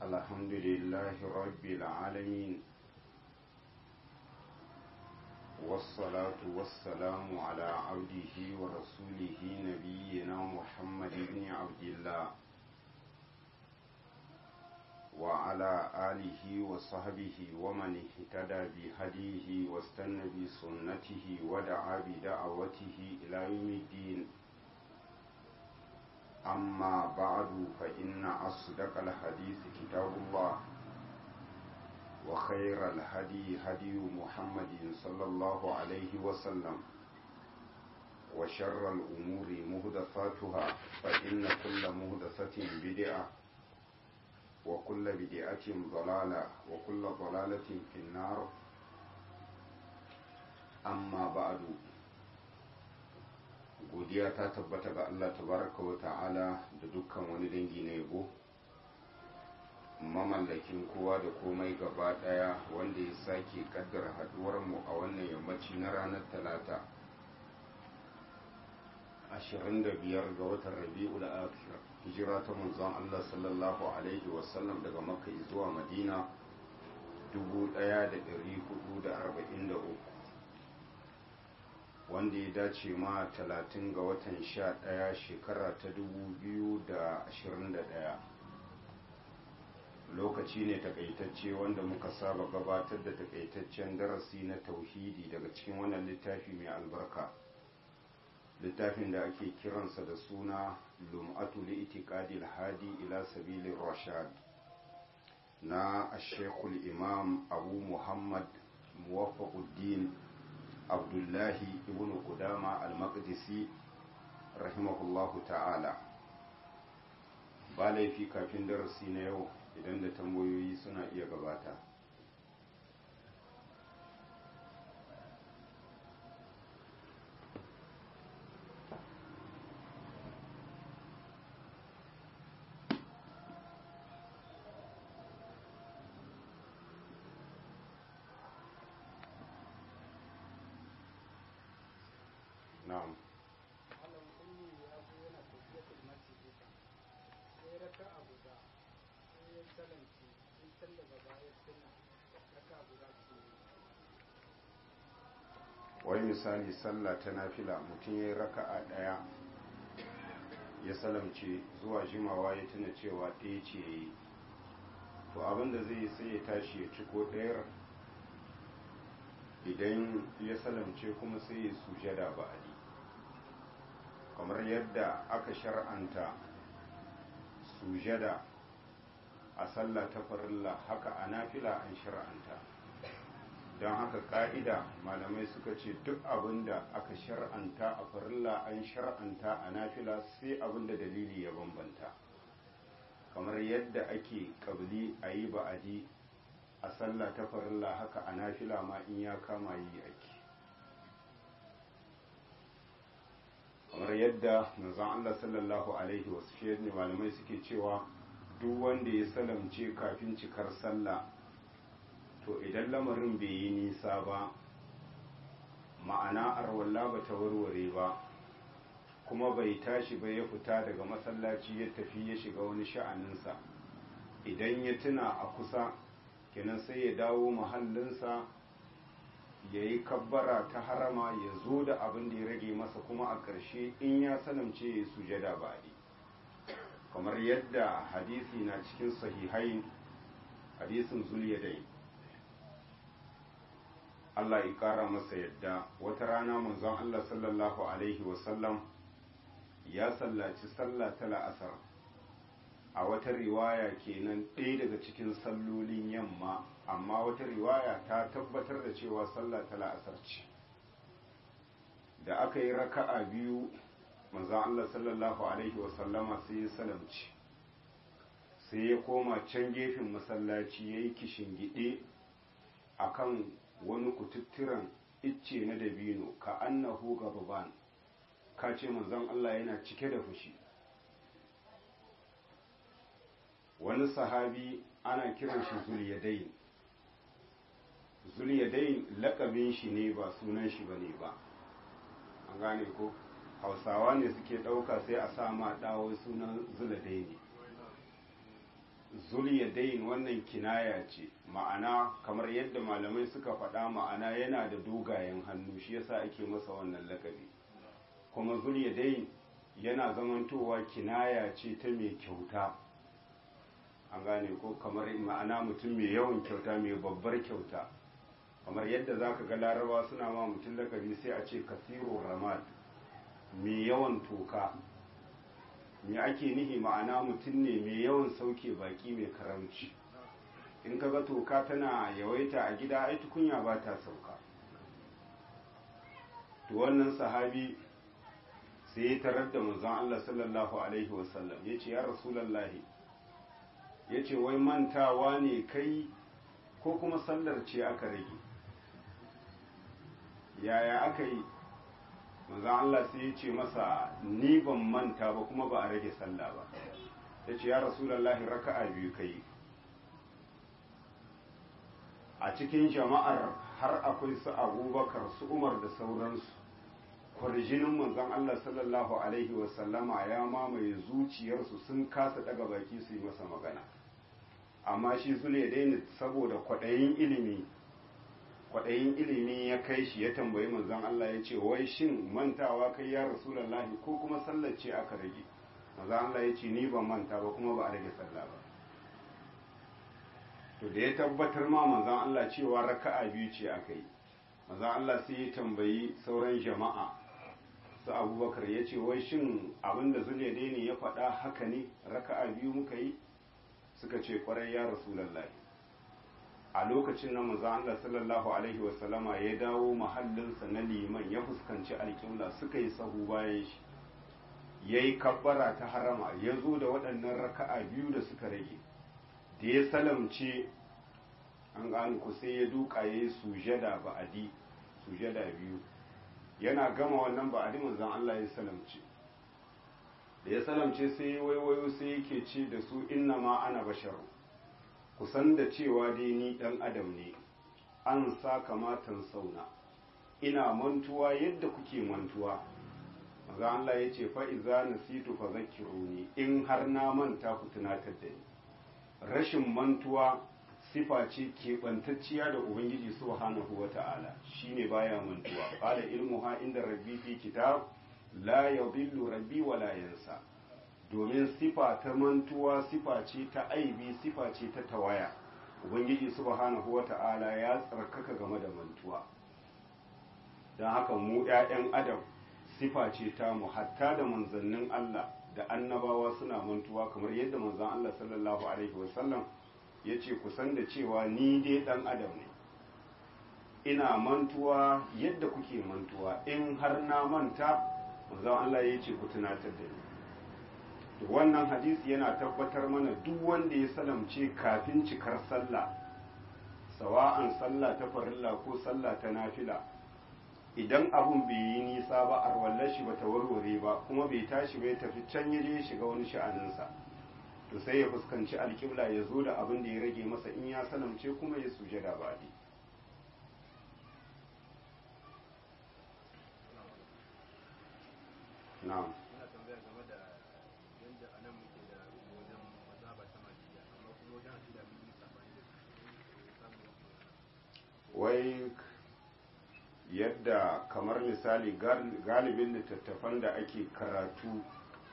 الحمد لله رب العالمين والصلاة والسلام على عبده ورسوله نبينا محمد بن عبد الله وعلى آله وصحبه ومن اهتدى بهديه واستنى بسنته ودعا بدعوته إلى يوم الدين أما بعد فإن أصدق الحديث كتاب الله وخير الهدي هدي محمد صلى الله عليه وسلم وشر الأمور مهدفاتها فإن كل مهدفة بدعة وكل بدعة ضلالة وكل ضلالة في النار أما بعد godiya ta tabbata ga Allah tabaraka wa ta'ala da dukkan wani dangi na yabo mamallakin kowa da komai gaba daya wanda ya sake kaddara haduwar mu a wannan yammaci na ranar talata 25 ga watan rabi'ul akhir hijira ta manzon Allah sallallahu alaihi wasallam daga makka zuwa madina 1443 wanda ya dace ma 30 ga watan 11 shekara ta 2021 lokaci ne takaitacce wanda muka saba gabatar da takaitaccen darasi na tauhidi daga cikin wannan littafi mai albarka littafin da ake kiransa da suna lum'atu li itiqadil hadi ila sabilir rashad na ashekul imam abu muhammad muwaffaquddin abdullahi ibn qudama al-maqdisi rahimahullahu ta'ala ba laifi kafin darasi na yau idan da tambayoyi suna iya gabata na'am wai misali sallah ta nafila mutum ya yi raka'a ɗaya ya salamce zuwa jimawa ya tuna cewa ɗaya ce ya yi to abinda zai yi sai ya tashi ya ciko ɗayar idan ya salamce kuma sai ya sujada ba'adi kamar yadda aka shar'anta sujada a sallah ta farilla haka a nafila an shar'anta don haka ka'ida malamai suka ce duk abinda aka shar'anta a farilla an shar'anta a nafila sai abinda dalili ya bambanta kamar yadda ake kabli a yi ba'adi a sallah ta farilla haka a nafila ma in ya kama yi ake kamar yadda manzon Allah sallallahu alaihi wasu ne malamai suke cewa duk wanda ya salamce kafin cikar sallah to idan lamarin bai yi nisa ba ma'ana arwalla ba ta warware ba kuma bai tashi ba ya fita daga masallaci ya tafi ya shiga wani sha'aninsa idan ya tuna a kusa kenan sai ya dawo mahallinsa ya yi kabbara ta harama ya zo da abin da ya rage masa kuma a ƙarshe in ya sanamce ya sujada baɗi kamar yadda hadisi na cikin sahihain hadisin zuliyadai Allah ya ƙara masa yadda wata rana manzon Allah sallallahu alaihi wasallam ya sallaci sallah ta la'asar a wata riwaya kenan ɗaya daga cikin sallolin yamma amma wata riwaya ta tabbatar da cewa sallah ta la'asar ce da aka yi raka'a biyu manzon Allah sallallahu alaihi wasallama sai ya salamci sai ya koma can gefen masallaci ya yi kishingide a kan wani kututturan icce na dabino ka annahu gababan ka ce manzon Allah yana cike da fushi wani sahabi ana kiran shi zuliyadain zuliyadain lakabin shi ne ba sunan shi bane ba an gane ko hausawa ne suke ɗauka sai a sa ma ɗawo sunan zuladaini zuliyadain wannan kinaya ce ma'ana kamar yadda malamai suka faɗa ma'ana yana da dogayen hannu shi yasa ake masa wannan lakabi kuma zuliyadain yana zamantowa kinaya ce ta mai kyauta an gane ko kamar ma'ana mutum mai yawan kyauta mai babbar kyauta kamar yadda za ka ga laraba suna ma mutum lakabi sai a ce kasirun ramad mai yawan toka me ake nihi ma'ana mutum ne mai yawan sauke baki mai karamci in ka ga toka tana yawaita a gida ai tukunya ba ta sauka to wannan sahabi sai ya tarar da manzon Allah sallallahu alaihi wasallam ya ce ya rasulallahi ya ce wai mantawa ne kai ko kuma sallar ce aka rage yaya aka yi manzan Allah sai ya ce masa ni ban manta ba kuma ba a rage sallah ba ya ce ya rasulallahi raka'a biyu kai a cikin jama'ar har akwai su abubakar su umar da sauransu kwarjinin manzan Allah sallallahu alaihi wasallama ya mamaye zuciyarsu sun kasa daga baki su yi masa magana amma shi zule daina saboda kwaɗayin ilimi kwaɗayin ilimi ya kai shi ya tambayi manzon Allah ya ce wai shin mantawa kai ya rasulallahi ko kuma sallar ce aka rage manzon Allah ya ce ni ban manta ba kuma ba a rage sallah ba to da ya tabbatar ma manzon Allah cewa raka'a biyu ce aka yi manzon Allah sai ya tambayi sauran jama'a su abubakar ya ce wai shin abinda zule ne ya faɗa haka ne raka'a biyu muka yi suka ce kwarai ya rasulallahi a lokacin na manzo Allah sallallahu alaihi wasallama ya dawo mahallinsa na liman ya fuskanci alƙibla suka yi sahu bayan shi yayi kabbara ta harama ya zo da waɗannan raka'a biyu da suka rage da ya salamce an gane ku sai ya duka yayi sujada ba'adi sujada biyu yana gama wannan ba'adi manzon Allah ya salamce da ya salamce sai waiwayo sai yake ce da su inna ma ana basharu kusan da cewa dai ni ɗan adam ne an sa kamatan sauna ina mantuwa yadda kuke mantuwa maza Allah ya ce fa'iza na situ fa zakiruni in har na manta ku tunatar da ni rashin mantuwa sifa ce keɓantacciya da ubangiji subhanahu wa ta'ala shine baya mantuwa qala ilmuha inda rabbi fi kitab la yadhillu rabbi wa la yansa domin sifa ta mantuwa sifa ce ta aibi sifa ce ta tawaya ubangiji subhanahu wata'ala ya tsarkaka game da mantuwa don haka mu 'ya'yan adam sifa ce ta mu hatta da manzannin Allah da annabawa suna mantuwa kamar yadda manzan Allah sallallahu alaihi wasallam ya ce kusan da cewa ni dai dan adam ne ina mantuwa yadda kuke mantuwa in har na manta manzan Allah ya ce ku tunatar da ni wannan hadisi yana tabbatar mana duk wanda ya salamce kafin cikar sallah sawa'an sallah ta farilla ko sallah ta nafila idan abun bai yi nisa ba arwallar shi bata warware ba kuma bai tashi bai tafi can ya je shiga wani sha'aninsa to sai ya fuskanci alƙibla ya zo da abin da ya rage masa in ya salamce kuma ya sujada ba na'am wai yadda kamar misali galibin littattafan da ake karatu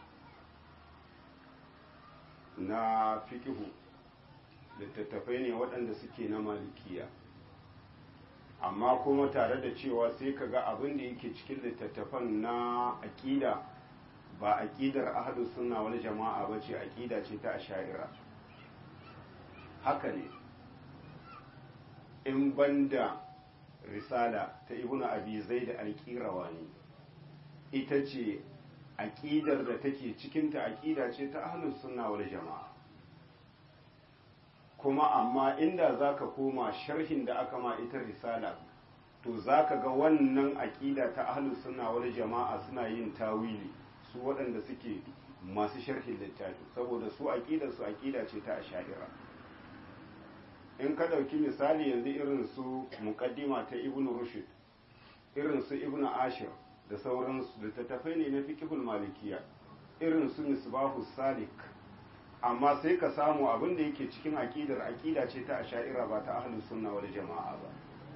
na fikihu littattafai ne waɗanda suke na malikiya amma kuma tare da cewa sai ka ga abin da yake cikin littattafan na aƙida ba aƙidar ahadu suna wani jama'a ba ce aƙida ce ta asha'ira haka ne in banda risala ta ibnu abi zaid al-qirawani ita ce aqidar da take cikin ta aqida ce ta ahlus sunna wal jamaa kuma amma inda zaka koma sharhin da aka ma ita risala to zaka ga wannan aqida ta ahlus sunna wal jamaa suna yin tawili su waɗanda suke masu sharhin littafi saboda su aqidar su aqida ce ta asha'ira in ka ɗauki misali yanzu irin su muƙaddima ta ibn rushd irin su ibn ashir da sauransu littattafai ne na fiqhul malikiya irin su misbahu salik amma sai ka samu abin da yake cikin aƙidar aƙida ce ta asha'ira ba ta ahlus sunna wal jama'a ba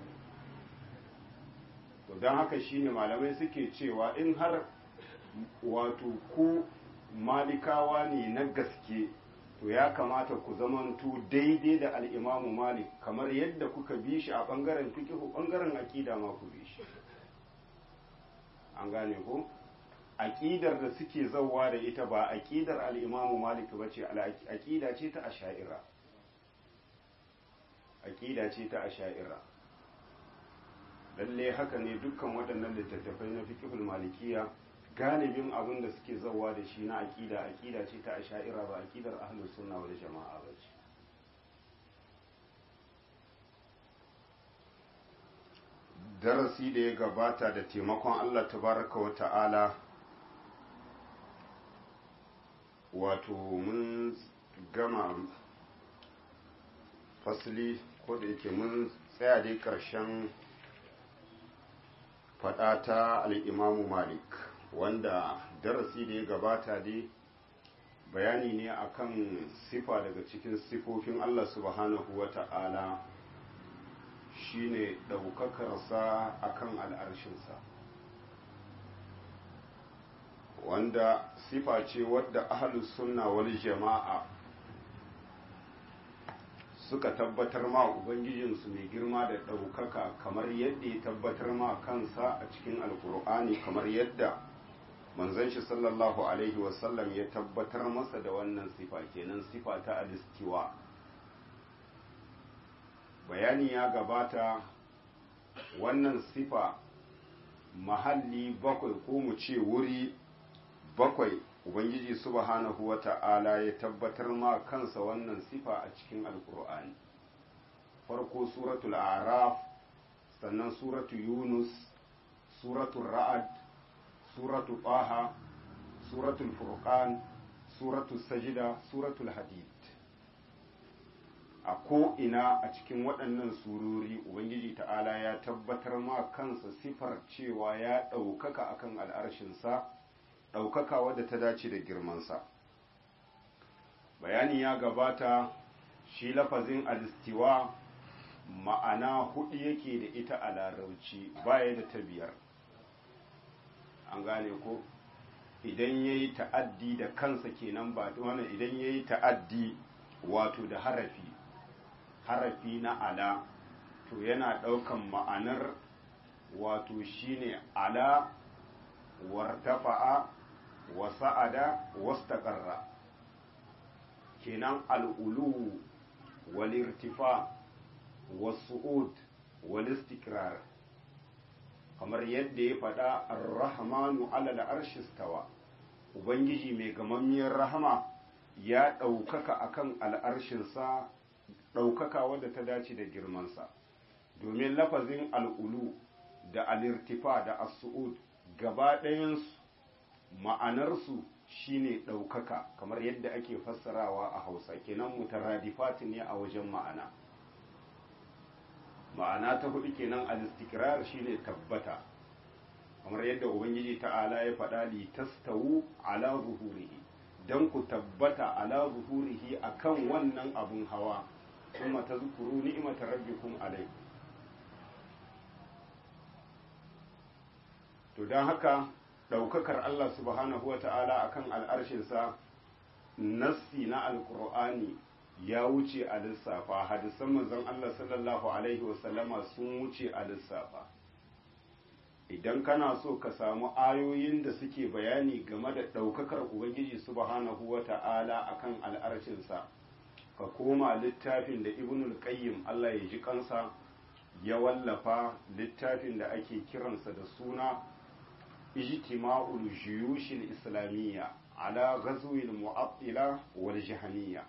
to don haka shine malamai suke cewa in har wato ku malikawa ne na gaske to ya kamata ku zamanto daidai da al'imamu malik kamar yadda kuka bi shi a ɓangaren fikihu ɓangaren aƙida ma ku bi shi an gane ko aƙidar da suke zauwa da ita ba aƙidar al'imamu malik ba ce aƙida ce ta asha'ira aƙida ce ta asha'ira lalle haka ne dukkan waɗannan littattafai na fikihul malikiya galibin abin da suke zauwa da shi na aƙida aƙida ce ta asha'ira ba aƙidar ahlus sunna wal jama'a ba ce darasi da ya gabata da taimakon Allah tabaraka wa ta'ala wato mun gama fasili ko da yake mun tsaya dai ƙarshen faɗa ta al'imamu malik wanda darasi da ya gabata dai bayani ne akan sifa daga cikin sifofin Allah subhanahu wa ta'ala shine ɗaukakarsa akan al'arshinsa wanda sifa ce wadda ahalus sunna wal jama'a suka tabbatar ma ubangijinsu mai girma da ɗaukaka kamar yadda ya tabbatar ma kansa a cikin alkur'ani kamar yadda manzon shi sallallahu alaihi wasallam ya tabbatar masa da wannan sifa kenan sifa ta alistiwa bayani ya gabata wannan sifa mahalli bakwai ko mu ce wuri bakwai ubangiji subhanahu wa ta'ala ya tabbatar ma kansa wannan sifa a cikin alkur'ani farko suratul araf sannan suratu yunus suratul ra'ad suratul taha suratul furqan suratul sajida suratul hadid a ko'ina a cikin waɗannan surori ubangiji ta'ala ya tabbatar ma kansa sifar cewa ya ɗaukaka akan al'arshinsa ɗaukaka wadda ta dace da girmansa bayani ya gabata shi lafazin alistiwa ma'ana hudu yake da ita a larauci baya da ta biyar an gane ko idan ya yi ta'addi da kansa kenan ba wannan idan ya yi ta'addi wato da harafi harafi na ala to yana ɗaukan ma'anar wato shine ala wartafa'a wa sa'ada wastaqarra kenan al'ulu wal irtifa was-su'ud wal istikrar kamar yadda ya faɗa ar-rahmanu 'ala al-arshi stawa ubangiji mai gamammiyar rahama ya ɗaukaka akan al'arshinsa ɗaukaka wadda ta dace da girmansa domin lafazin al'ulu da al'irtifa da as-su'ud gaba ɗayansu ma'anarsu shine ɗaukaka kamar yadda ake fassarawa a hausa kenan mutaradifati ne a wajen ma'ana ma'ana ta hudu kenan al-istikrar shine tabbata kamar yadda ubangiji ta'ala ya faɗa li tastawu ala zuhurihi dan ku tabbata ala zuhurihi akan wannan abun hawa kuma tazkuru ni'matar rabbikum alai to dan haka ɗaukakar Allah subhanahu wa ta'ala a kan al'arshinsa nassi na alkur'ani ya wuce a lissafa hadisan manzon Allah sallallahu Alaihi wasallama sun wuce a lissafa idan kana so ka samu ayoyin da suke bayani game da ɗaukakar Ubangiji subhanahu wa ta'ala a kan al'arshinsa ka koma littafin da ibnul qayyim Allah ya ji kansa ya wallafa littafin da ake kiransa da suna اجتماع الجيوش الإسلامية على غزو المعطلة والجهمية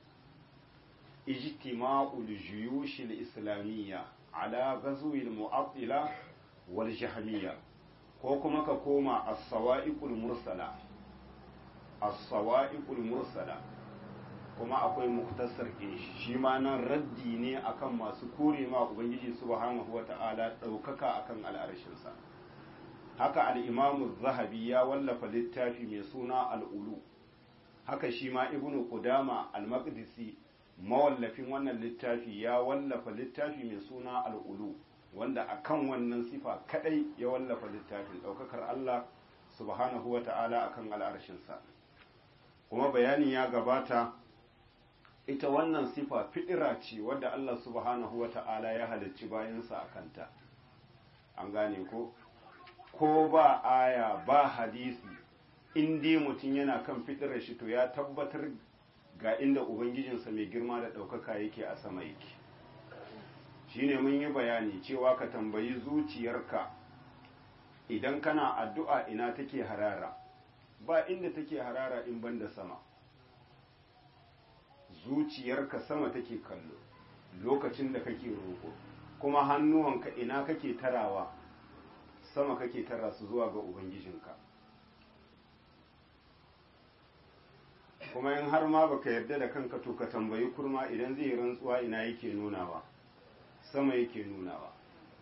اجتماع الجيوش الإسلامية على غزو المعطلة والجهمية كوكما كوما الصوائق المرسلة الصوائق المرسلة kuma akwai muktasar shi shi ma nan raddi ne akan masu kore ma ubangiji subhanahu wata'ala ɗaukaka akan al'arshinsa haka al'imamu zahabi ya wallafa littafi mai suna al'ulu haka shi ma ibnu qudama al-maqdisi mawallafin wannan littafi ya wallafa littafi mai suna al'ulu wanda akan wannan sifa kadai ya wallafa littafin daukakar Allah subhanahu wata'ala akan al'arshinsa kuma bayani ya gabata ita wannan sifa fidira ce wadda Allah subhanahu wata'ala ya halicci bayansa a kanta an gane ko ko ba aya ba hadisi in dai mutum yana kan fitirar shi to ya tabbatar ga inda ubangijinsa mai girma da ɗaukaka yake a sama yake shine mun yi bayani cewa ka tambayi zuciyarka idan kana addu'a ina take harara ba inda take harara in banda sama zuciyarka sama take kallo lokacin da kake roƙo kuma hannuwanka ina kake tarawa sama kake tara su zuwa ga ubangijinka kuma in har ma baka yarda da kanka to ka tambayi kurma idan zai rantsuwa ina yake nunawa sama yake nunawa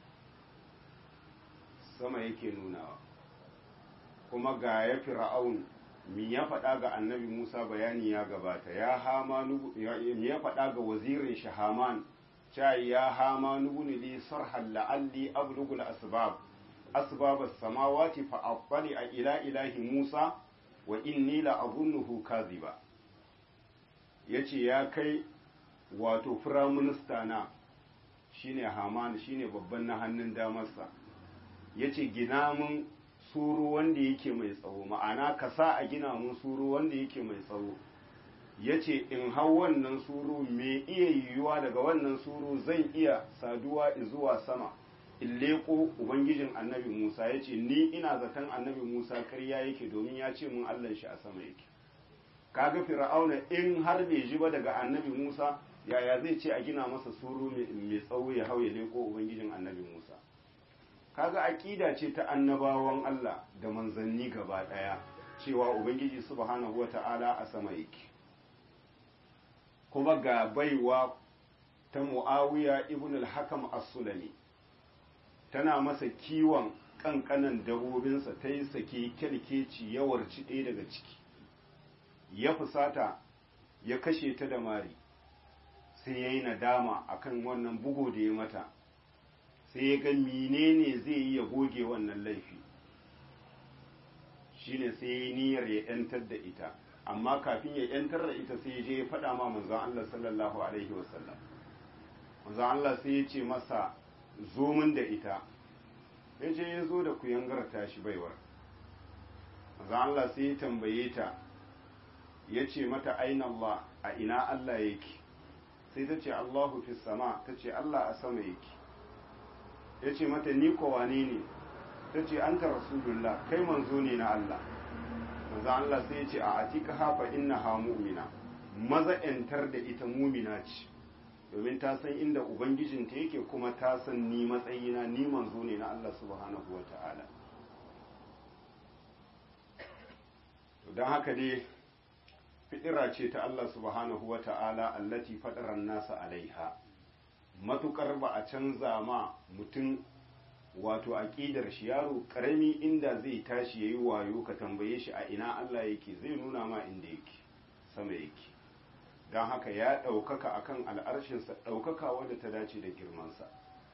sama yake nunawa kuma ga ya fir'aun mi ya faɗa ga annabi Musa bayani ya gabata ya hama mi ya faɗa ga wazirin shi Haman cha ya hama nubuni li sarhal la'alli ablughu al-asbab asbab as-samawati fa aqbali ila ilahi Musa wa inni la azunnuhu kadhiba yace ya kai wato firaminista na shine Haman shine babban na hannun damarsa yace gina mun suru wanda yake mai tsawo ma'ana ka sa a gina mun suru wanda yake mai tsawo yace in hau wannan suru me iya yiwuwa daga wannan suru zan iya saduwa zuwa sama in leƙo ubangijin annabi Musa ya ce ni ina zaton annabi Musa karya yake domin ya ce mun Allah shi a sama yake kaga fir'auna in har bai ji ba daga annabi Musa yaya zai ce a gina masa suru mai tsawo ya hau ya leƙo ubangijin annabi Musa kaga aqida ce ta annabawan Allah da manzanni gaba daya cewa ubangiji subhanahu wata'ala a sama yake kuma ga baiwa ta Muawiya ibn al-Hakam as-Sulami tana masa kiwon kankanan dabobinsa ta yi sake kyalkeci ya warci ɗaya daga ciki ya fusata ya kashe ta da mari sai ya yi nadama akan wannan bugu da ya mata sai ya ga menene zai yi ya goge wannan laifi shine sai ya yi niyyar ya yantar da ita amma kafin ya yantar da ita sai ya je ya faɗa ma manzon Allah sallallahu alaihi wasallam manzon Allah sai ya ce masa zo min da ita ya je ya zo da kuyangar tashi baiwar manzon Allah sai ya tambaye ta ya ce mata aina Allah a ina Allah yake sai ta ce Allahu fi sama ta ce Allah a sama yake ya ce mata ni ko wane ne ta ce an ta rasulullah kai manzo ne na Allah manzo Allah sai ya ce a atika hafa inna ha mu'mina maza yantar da ita mumina ce domin ta san inda ubangijinta yake kuma ta san ni matsayina ni manzo ne na Allah subhanahu wa ta'ala to don haka dai fitira ce ta Allah subhanahu wa ta'ala allati fadaran nasa alaiha matukar ba a canza ma mutum wato aƙidar shi yaro ƙarami inda zai tashi yayi wayo ka tambaye shi a ina Allah yake zai nuna ma inda yake sama yake don haka ya ɗaukaka akan al'arshinsa ɗaukaka wadda ta dace da girmansa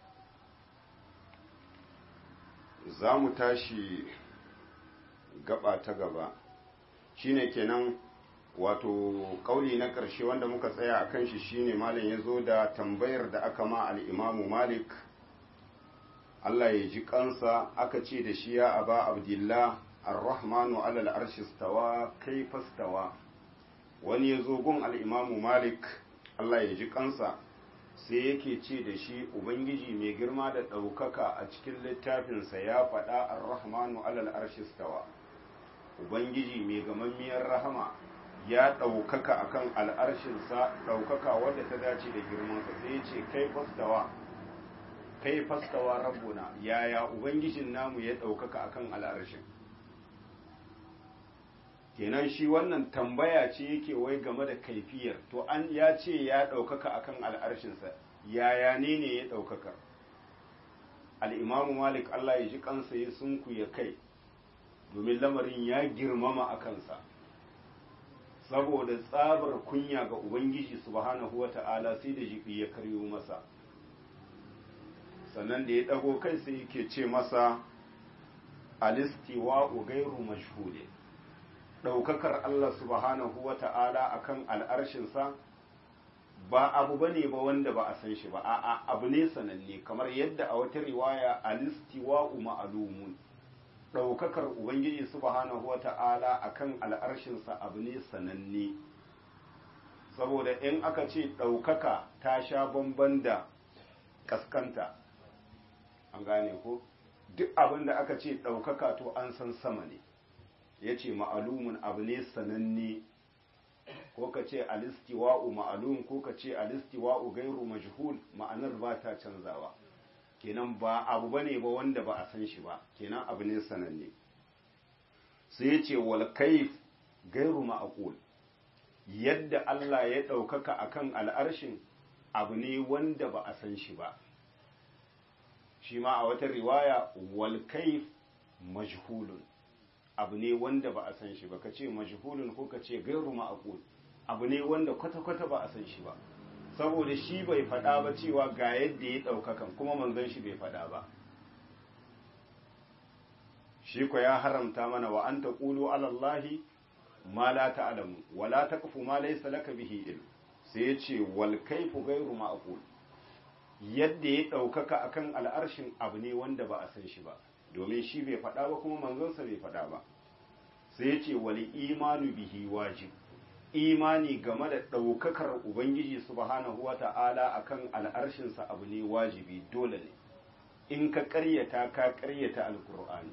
za mu tashi gaba ta gaba shine kenan wato kauli na ƙarshe wanda muka tsaya a kan shi shine malam ya zo da tambayar da aka ma al'imamu malik Allah ya ji kansa aka ce da shi ya aba abdillah ar-rahmanu alal arshi stawa kai fastawa wani ya zo gun al'imamu malik Allah ya ji kansa sai yake ce da shi ubangiji mai girma da ɗaukaka a cikin littafinsa ya faɗa ar-rahmanu alal arshi stawa ubangiji mai gamammiyar rahama ya ɗaukaka akan al'arshinsa ɗaukaka wadda ta dace da girmansa sai ya ce kai fastawa kai fastawa rabbuna yaya ubangijin namu ya ɗaukaka akan al'arshin kenan shi wannan tambaya ce yake wai game da kaifiyar to an ya ce ya ɗaukaka akan al'arshinsa yaya ne ne ya ɗaukaka al'imamu malik allah ya ji kansa ya sunku ya kai domin lamarin ya girmama a kansa saboda tsabar kunya ga ubangiji subhanahu wata'ala sai da jibi ya karyo masa sannan da ya ɗago kai sai yake ce masa alistiwa gairu mashhule ɗaukakar Allah subhanahu wa ta'ala a kan al'arshinsa ba abu ba ne ba wanda ba a san shi ba a'a abu ne sananne kamar yadda a wata riwaya alistiwa ma'alumun ɗaukakar ubangiji subhanahu wa ta'ala a kan al'arshinsa abu ne sananne saboda in aka ce ɗaukaka ta sha bamban da ƙasƙanta an gane ko duk abin da aka ce ɗaukaka to an san sama ne ya ce ma'alumin abu ne sananne ko ka ce alistiwa'u ma'alum ko ka ce alistiwa'u gairu majhul ma'anar ba ta canzawa kenan ba abu ba ne ba wanda ba a san shi ba kenan abu ne sananne sai ya ce wal kaif gairu ma'aqul yadda Allah ya ɗaukaka akan al'arshin abu ne wanda ba a san shi ba shi ma a wata riwaya wal kaif majhulun abu ne wanda ba a san shi ba ka ce majhulun ko ka ce gairu ma'aqul abu ne wanda kwata-kwata ba a san shi ba saboda shi bai faɗa ba cewa ga yadda ya ɗaukakan kuma manzon shi bai faɗa ba shi ko ya haramta mana wa an taqulu ala allahi ma la ta'lamu wa la taqfu ma laysa laka bihi ilm sai ya ce wal kaifu gairu ma'qul yadda ya ɗaukaka akan al'arshin abu ne wanda ba a san shi ba domin shi bai faɗa ba kuma manzonsa bai faɗa ba sai ya ce wali imanu bihi wajib imani game da ɗaukakar ubangiji subhanahu wa ta'ala akan al'arshinsa abu ne wajibi dole ne in ka ƙaryata ka ƙaryata alkur'ani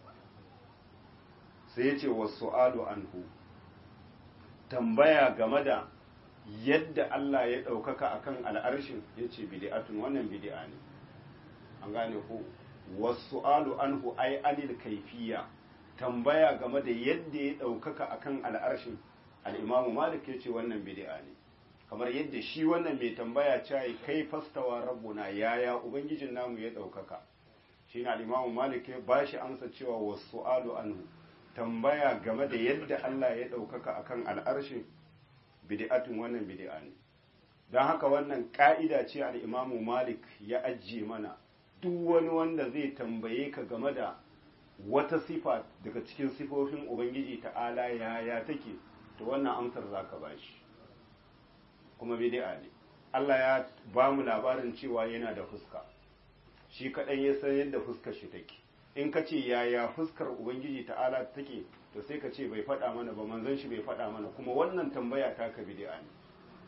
sai ya ce wasu alu anhu tambaya game da yadda Allah ya ɗaukaka akan al'arshin ya ce bidi'atun wannan bidi'a ne an gane ko wasu alu anhu ai anil kaifiya tambaya game da yadda ya ɗaukaka akan al'arshin al'imamu malik ya ce wannan bidi'a ne kamar yadda shi wannan mai tambaya ce kai fastawa rabbuna yaya ubangijin namu ya ɗaukaka shi na al'imamu malik ya ba shi amsa cewa wasu alu anhu tambaya game da yadda Allah ya ɗaukaka akan al'arshin bid'atun wannan bid'a ne don haka wannan ka'ida ce al'imamu malik ya ajiye mana duk wani wanda zai tambaye ka game da wata sifa daga cikin sifofin ubangiji ta'ala yaya take to wannan amsar za ka ba shi kuma bid'a ne Allah ya ba mu labarin cewa yana da fuska shi kaɗan ya san yadda fuskar shi take in ka ce yaya fuskar ubangiji ta'ala take to sai ka ce bai faɗa mana ba manzon shi bai faɗa mana kuma wannan tambaya ta ka bid'a ne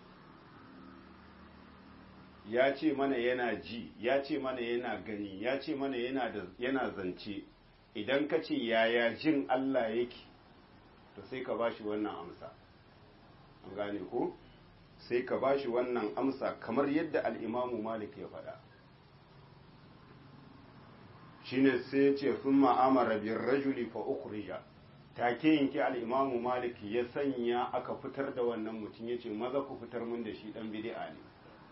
ya ce mana yana ji ya ce mana yana gani ya ce mana yana da yana zance idan ka ce yaya jin Allah yake to sai ka bashi wannan amsa an gane ko sai ka bashi wannan amsa kamar yadda al-Imamu Malik ya faɗa shine sai ya ce sun ma'amara bin rajuli fa ukhrija take yanki al'imamu malik ya sanya aka fitar da wannan mutum ya ce maza ku fitar mun da shi dan bid'a ne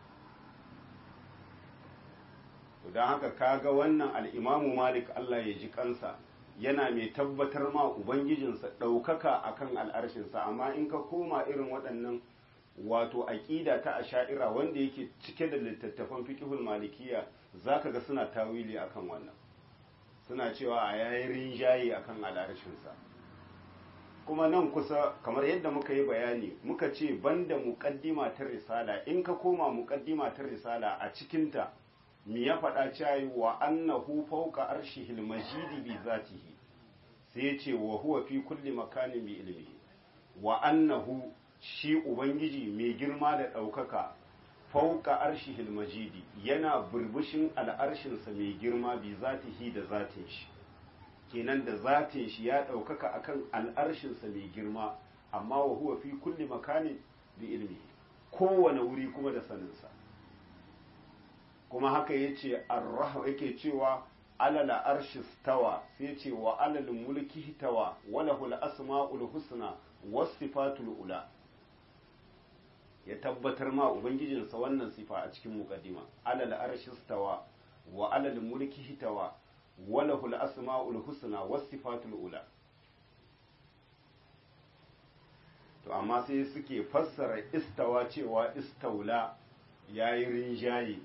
don haka kaga wannan al'imamu malik Allah ya ji kansa yana mai tabbatar ma ubangijinsa ɗaukaka akan al'arshinsa amma in ka koma irin waɗannan wato aƙida ta asha'ira wanda yake cike da littattafan fiqhul malikiya zaka ga suna tawili akan wannan suna cewa a yayin rinjaye akan al'arshinsa kuma nan kusa kamar yadda muka yi bayani muka ce banda muqaddima ta risala in ka koma muqaddima ta risala a cikinta mi ya faɗa cewa wa annahu fawqa arshihil majidi bi zatihi sai ya ce wa huwa fi kulli makanin bi ilmihi wa annahu shi ubangiji mai girma da ɗaukaka fauka arshihil majidi yana burbushin al'arshinsa mai girma bi zatihi da zatin shi kenan da zatin shi ya ɗaukaka akan al'arshinsa mai girma amma wa huwa fi kulli makani bi ilmi kowane wuri kuma da saninsa kuma haka yace arrah yake cewa alal arshi stawa sai ce wa alal mulki tawa walahul asma'ul husna was sifatul ula ya tabbatar ma ubangijinsa wannan sifa a cikin muqaddima alal arshi stawa wa alal mulki hitawa walahul asma'ul husna was sifatul ula to amma sai suke fassara istawa cewa istaula ya yi rinjaye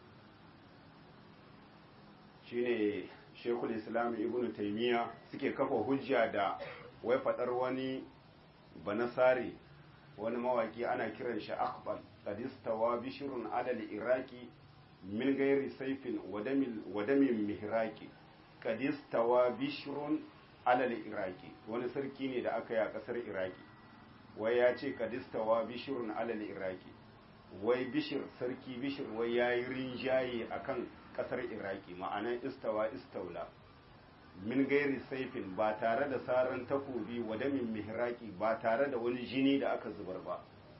shine shekul islam ibn taimiyya suke kafa hujja da wai faɗar wani banasare wani mawaki ana kiran shi akbal qadistawa bishirun alal iraki min gairi saifin wadamin mihraki qadistawa bishirun alal iraki wani sarki ne da aka yi a ƙasar iraki wai ya ce qadistawa bishirun alal iraki wai bishir sarki bishir wai ya yi rinjaye a kan ƙasar iraki ma'anan istawa istaula min gairi saifin ba tare da saran takobi wadamin mihraki ba tare da wani jini da aka zubar ba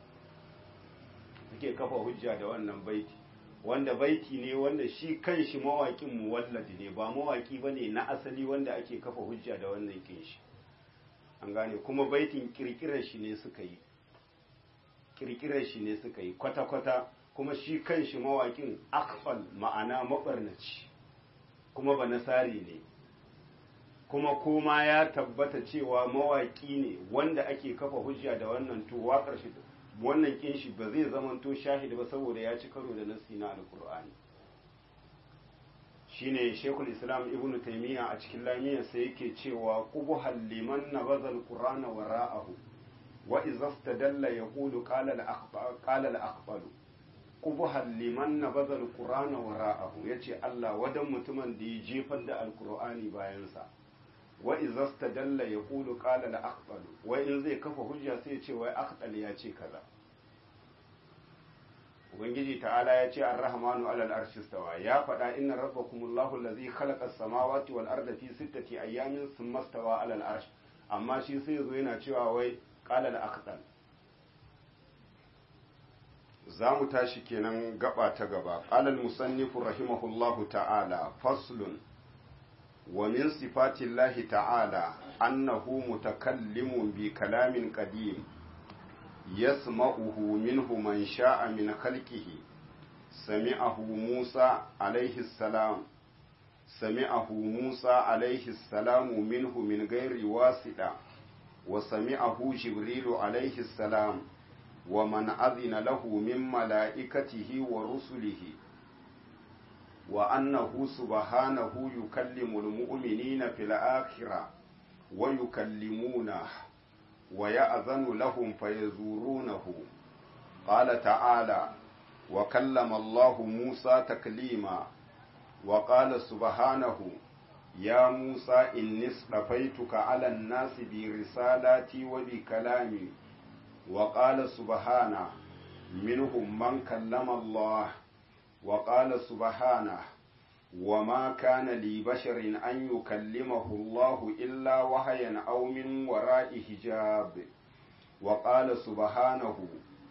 suke kafa hujja da wannan baiti wanda baiti ne wanda shi kan shi mawaƙin muwalladi ne ba mawaƙi ba ne na asali wanda ake kafa hujja da wannan kin shi an gane kuma baitin kirkirar shi ne suka yi kirkirar shi ne suka yi kwata-kwata kuma shi kan shi mawaƙin akfal ma'ana maɓarnaci kuma ba nasari ne kuma koma ya tabbata cewa mawaƙi ne wanda ake kafa hujja da wannan to waƙar shi wannan kin shi ba zai zamanto shahid ba saboda ya ci karo da nasi na alkur'ani shine shekul islam ibnu taymiya a cikin lamiyar sai yake cewa qubuhal liman nabaza alqur'ana wara'ahu wa idza istadalla yaqulu qala al-akhbar qala al-akhbar qubuhal liman nabaza alqur'ana wara'ahu yace Allah wadan mutumin da ya jefar da alqur'ani bayan sa wa idza istadalla yaqulu qala al-akhbar wa in zai kafa hujja sai ya ce wai akhdal ya ce kaza ubangiji ta'ala ya ce ar-rahmanu alal arshi stawa ya faɗa inna rabbakumullahu allazi khalaqa as-samawati wal arda fi sittati ayyamin thumma stawa alal arsh amma shi sai yazo yana cewa wai qala al-aqdal zamu tashi kenan gaba ta gaba qala al-musannif rahimahullahu ta'ala faslun wa min sifati llahi ta'ala annahu mutakallimun bi kalamin qadim يسمعه منه من شاء من خلقه سمعه موسى عليه السلام سمعه موسى عليه السلام منه من غير واسطة وسمعه جبريل عليه السلام ومن أذن له من ملائكته ورسله وأنه سبحانه يكلم المؤمنين في الآخرة ويكلمونه ويأذن لهم فيزورونه قال تعالى وكلم الله موسى تكليما وقال سبحانه يا موسى إني اصطفيتك على الناس برسالاتي وبكلامي وقال سبحانه منهم من كلم الله وقال سبحانه وما كان لبشر أن يكلمه الله إلا وحيا أو من وراء حجاب وقال سبحانه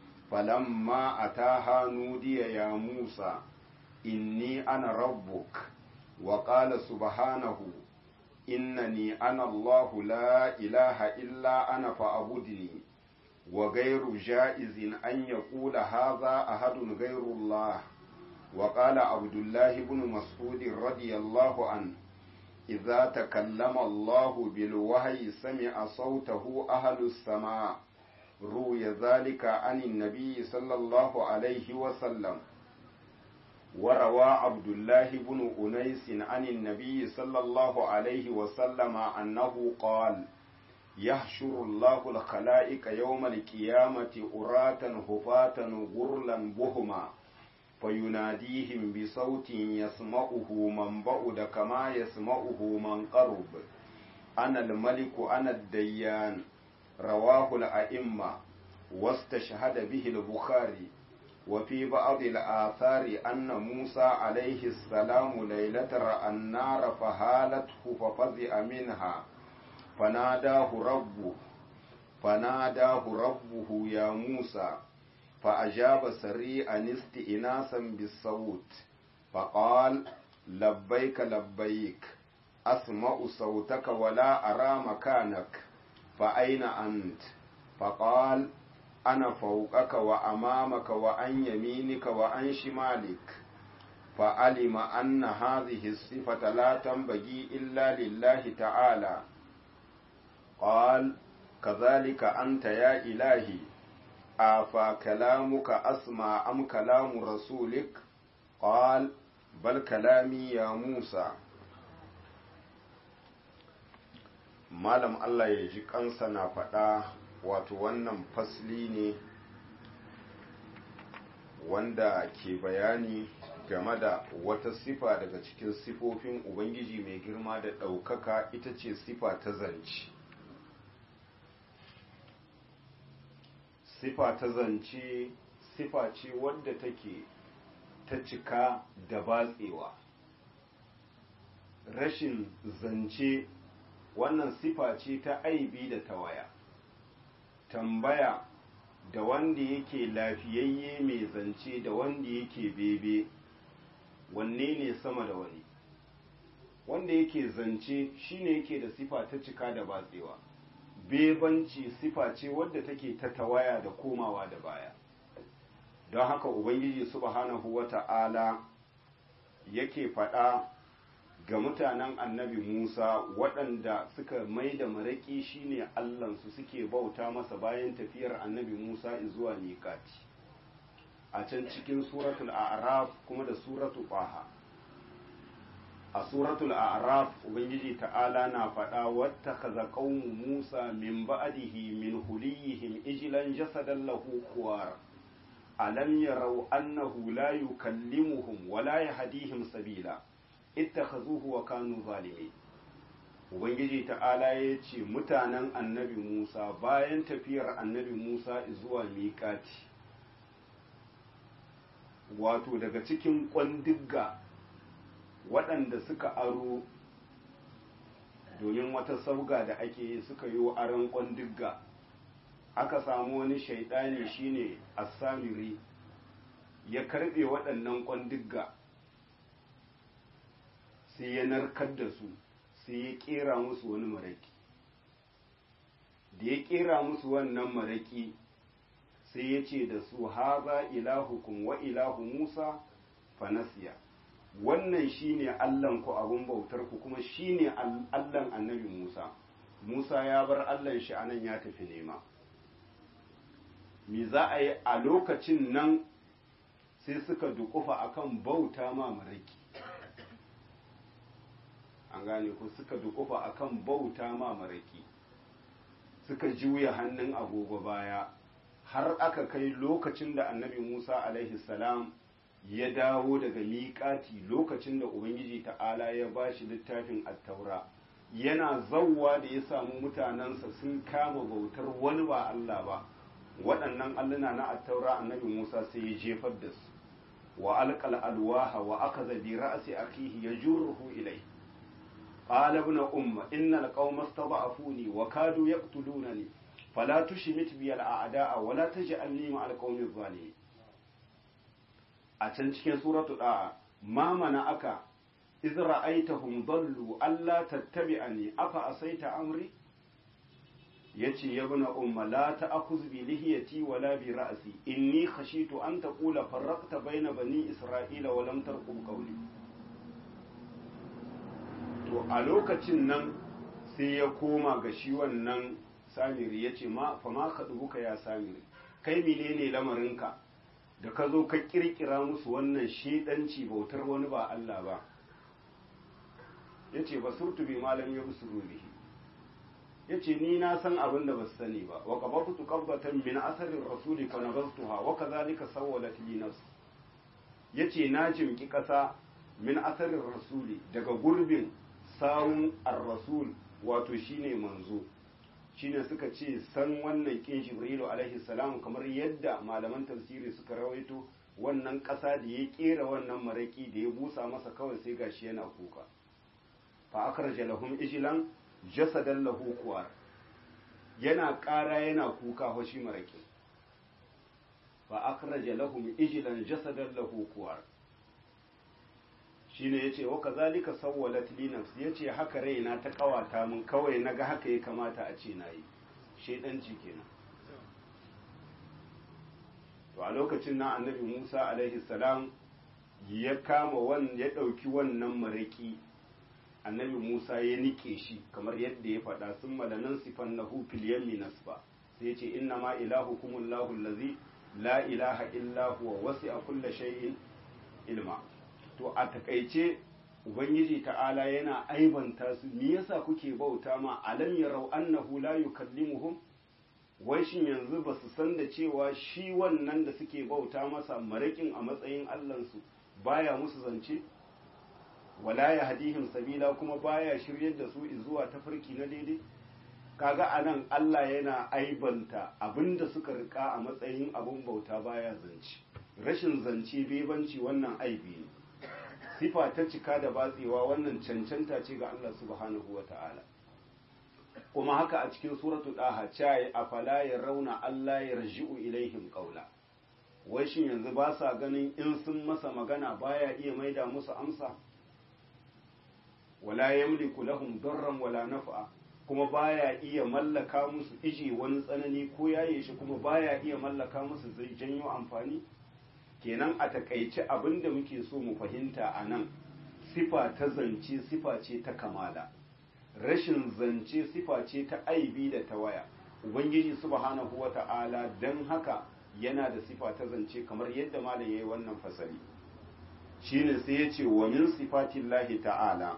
فلما أتاها نودي يا موسى إني أنا ربك وقال سبحانه إنني أنا الله لا إله إلا أنا فأعبدني وغير جائز أن يقول هذا أحد غير الله وقال عبد الله بن مسعود رضي الله عنه إذا تكلم الله بالوحي سمع صوته أهل السماء روي ذلك عن النبي صلى الله عليه وسلم وروى عبد الله بن أنيس عن النبي صلى الله عليه وسلم أنه قال يحشر الله الخلائق يوم القيامة أراة هفاة غرلا بهما فيناديهم بصوت يسمعه من بعد كما يسمعه من قرب أنا الملك أنا الديان رواه الأئمة واستشهد به البخاري وفي بعض الآثار أن موسى عليه السلام ليلة رأى النار فهالته ففزع منها فناداه ربه فناداه ربه يا موسى فأجاب سريعا استئناسا بالصوت فقال لبيك لبيك أسمع صوتك ولا أرى مكانك فأين أنت فقال أنا فوقك وأمامك وعن يمينك وعن شمالك فعلم أن هذه الصفة لا تنبغي إلا لله تعالى قال kazalika anta ya ilahi afa kalamuka asma am kalamu rasulik qal bal kalami ya musa malam Allah ya ji kansa na faɗa wato wannan fasli ne wanda ke bayani game da wata sifa daga cikin sifofin ubangiji mai girma da ɗaukaka ita ce sifa ta zance sifa ta zance sifa ce wadda take ta cika da batsewa rashin zance wannan sifa ce ta aibi da tawaya tambaya da wanda yake lafiyayye mai zance da wanda yake bebe wanne ne sama da wani wanda yake zance shine yake da sifa ta cika da batsewa bebanci sifa ce wadda take ta tawaya da komawa da baya don haka ubangiji subhanahu wata'ala yake faɗa ga mutanen annabi Musa waɗanda suka mai da maraƙi shine Allahnsu suke bauta masa bayan tafiyar annabi Musa zuwa miƙati a can cikin suratul a'raf kuma da suratul ƙwaha a suratul a'raf ubangiji ta'ala na faɗa wata kaza qaumu Musa min ba'dihi min huliyihim ijlan jasadan lahu khuwar alam yarau annahu la yukallimuhum wa la yahdihim sabila ittakhazuhu wa kanu zalimin ubangiji ta'ala ya ce mutanen annabi musa bayan tafiyar annabi musa zuwa miƙati wato daga cikin ƙwandigga waɗanda suka aro domin wata sauga da ake yi suka yi aron ƙwandigga aka samu wani shaidani shine asamiri ya karɓe waɗannan ƙwandigga sai ya narkar da su sai ya kera musu wani maraki da ya kera musu wannan maraki sai ya ce da su haza ilahukum wa ilahu musa fanasiya wannan shine allan ku abun bautar ku kuma shine allan annabi musa musa ya bar allan shi anan ya tafi nema me za a yi a lokacin nan sai suka dukufa akan bauta ma maraki an gane ko suka dukufa akan bauta ma maraki suka juya hannun agogo baya har aka kai lokacin da annabi musa alaihi salam ya dawo daga miƙati lokacin da ubangiji ta'ala ya ba shi littafin attaura yana zauwa da ya samu mutanensa sun kama bautar wani ba allah ba waɗannan alluna na attaura annabi musa sai ya jefar da su wa alƙal alwaha wa aka zabi ra'asi akihi ya jurruhu ilai قال ابن أم إن القوم استضعفوني وكادوا يقتلونني فلا تشمت بي الأعداء ولا تجعلني مع القوم الظالمين أتن cikin suratu da'a ma mana aka iz ra'aitahum dallu alla tattabi'ani afa asaita amri yace ya ibn umma la ta'khuz bi lihiyati wala bi ra'si inni khashitu an taqula farraqta bayna bani isra'ila wa lam tarqub qawli to a lokacin nan sai ya koma ga shi wannan samiri ya ce fa ma ka dubuka ya samiri kai menene lamarinka da ka zo ka kirkira musu wannan shedanci bautar wani ba Allah ba ya ce ba surtu bi malam ya busuru bihi ya ce ni na san abin da ba su sani ba wa qabatu qabbatan min asarin rasuli fa nabastuha wa kadhalika sawwalat li nafsi yace na jimki kasa min asarin rasuli daga gurbin sawun ar-rasul wato shine manzo shine suka ce san wannan kin jibrilu alaihi salam kamar yadda malaman tafsiri suka rawaito wannan ƙasa da ya kera wannan maraki da ya busa masa kawai sai gashi yana kuka fa akhraja lahum ijlan jasadan lahu kuwar yana ƙara yana kuka ho shi maraki fa akhraja lahum ijlan jasadan lahu kuwar shine yace wa kazalika sawwalat li nafsi yace haka raina ta kawata mun kawai naga haka ya kamata a ce nayi shedanci kenan to a lokacin na annabi Musa alaihi salam ya kama wan ya dauki wannan maraki annabi Musa ya nike shi kamar yadda ya faɗa sun malanan sifan na hufil yammi nasba sai ya ce inna ma ilahu kumullahu lazi la ilaha illa huwa wasi a kulla shay'in ilma to a takaice ubangiji ta'ala yana aibanta su me yasa kuke bauta ma alam yarau annahu la yukallimuhum wai shin yanzu ba su san da cewa shi wannan da suke bauta masa marakin a matsayin allansu baya musu zance wala ya hadihim sabila kuma baya shiryar da su zuwa tafarki na daidai kaga anan Allah yana aibanta abinda suka rika a matsayin abun bauta baya zance rashin zance bebanci wannan aibi ne sifa ta cika da batsewa wannan cancanta ce ga Allah subhanahu wata'ala kuma haka a cikin suratu daha cayi afala ya rauna Allah ya raji'u ilaihim qawla wai shin yanzu ba sa ganin in sun masa magana baya iya maida musu amsa wala yamliku lahum darran wala naf'a kuma baya iya mallaka musu ije wani tsanani ko yaye shi kuma baya iya mallaka musu zai janyo amfani kenan a takaice abin da muke so mu fahimta a nan sifa ta zance sifa ce ta kamala rashin zance sifa ce ta aibi da ta waya ubangiji subhanahu wata'ala don haka yana da sifa ta zance kamar yadda malam yayi wannan fasali shine sai ya ce wa min sifatillahi ta'ala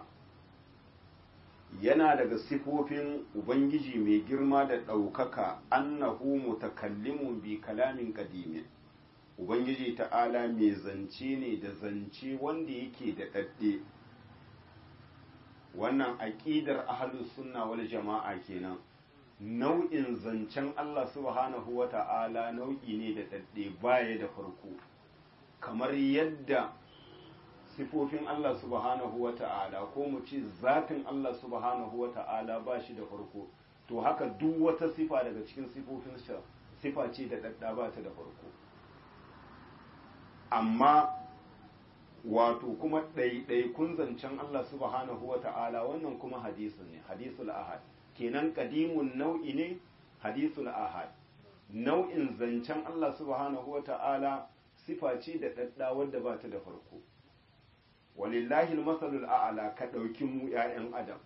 yana daga sifofin ubangiji mai girma da ɗaukaka annahu mutakallimun bi kalamin qadimin ubangiji ta'ala mai zance ne da zance wanda yake da ɗaɗɗe wannan aƙidar ahlus sunna wal jama'a kenan nau'in zancen Allah subhanahu wa ta'ala nau'i ne da ɗaɗɗe baya da farko kamar yadda sifofin Allah subhanahu wa ta'ala ko mu ce zatin Allah subhanahu wa ta'ala ba shi da farko to haka duk wata sifa daga cikin sifofin sifa ce da ɗaɗɗa ba ta da farko amma wato kuma ɗaiɗaikun zancen Allah subhanahu wa ta'ala wannan kuma hadisun ne hadisul ahad kenan kadimun nau'i ne hadisul ahad nau'in zancen Allah subhanahu wa ta'ala sifa ce da ɗaɗɗa wadda ba ta da farko walillahi masalul a'ala ka ɗauki mu ‘ya'yan adam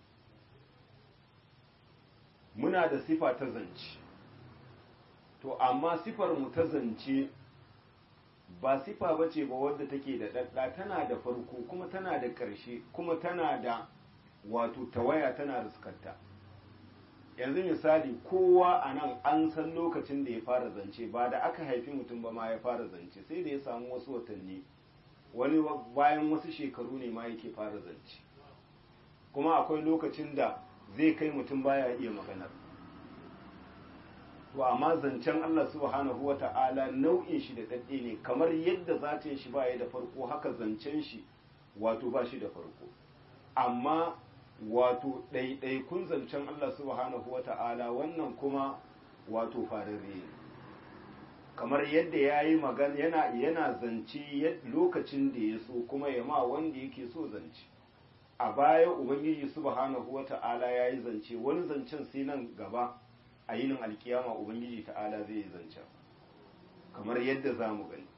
muna da sifa ta zance to amma sifar mu ta zance ba sifa ba ce ba wadda take da ɗaɗɗa tana da farko kuma tana da ƙarshe kuma tana da wato tawaya tana riskarta yanzu misali kowa a nan an san lokacin da ya fara zance ba da aka haifi mutum ba ma ya fara zance sai da ya samu wasu watanni wani bayan wasu shekaru ne ma yake fara zance kuma akwai lokacin da zai kai mutum baya iya maganar to amma zancen Allah subhanahu wa ta'ala nau'in shi da daɗe ne kamar yadda zatin shi baya da farko haka zancen shi wato ba shi da farko amma wato ɗaiɗaikun zancen Allah subhanahu wa ta'ala wannan kuma wato fararre ne kamar yadda ya yi magana yana, yana zance lokacin da ya so kuma ya ma wanda yake so zance a baya ubangiji subhanahu wa ta'ala ya yi zance wani zancen sai nan gaba a yinin alkiyama ubangiji ta'ala zai yi zancen kamar yadda za mu gani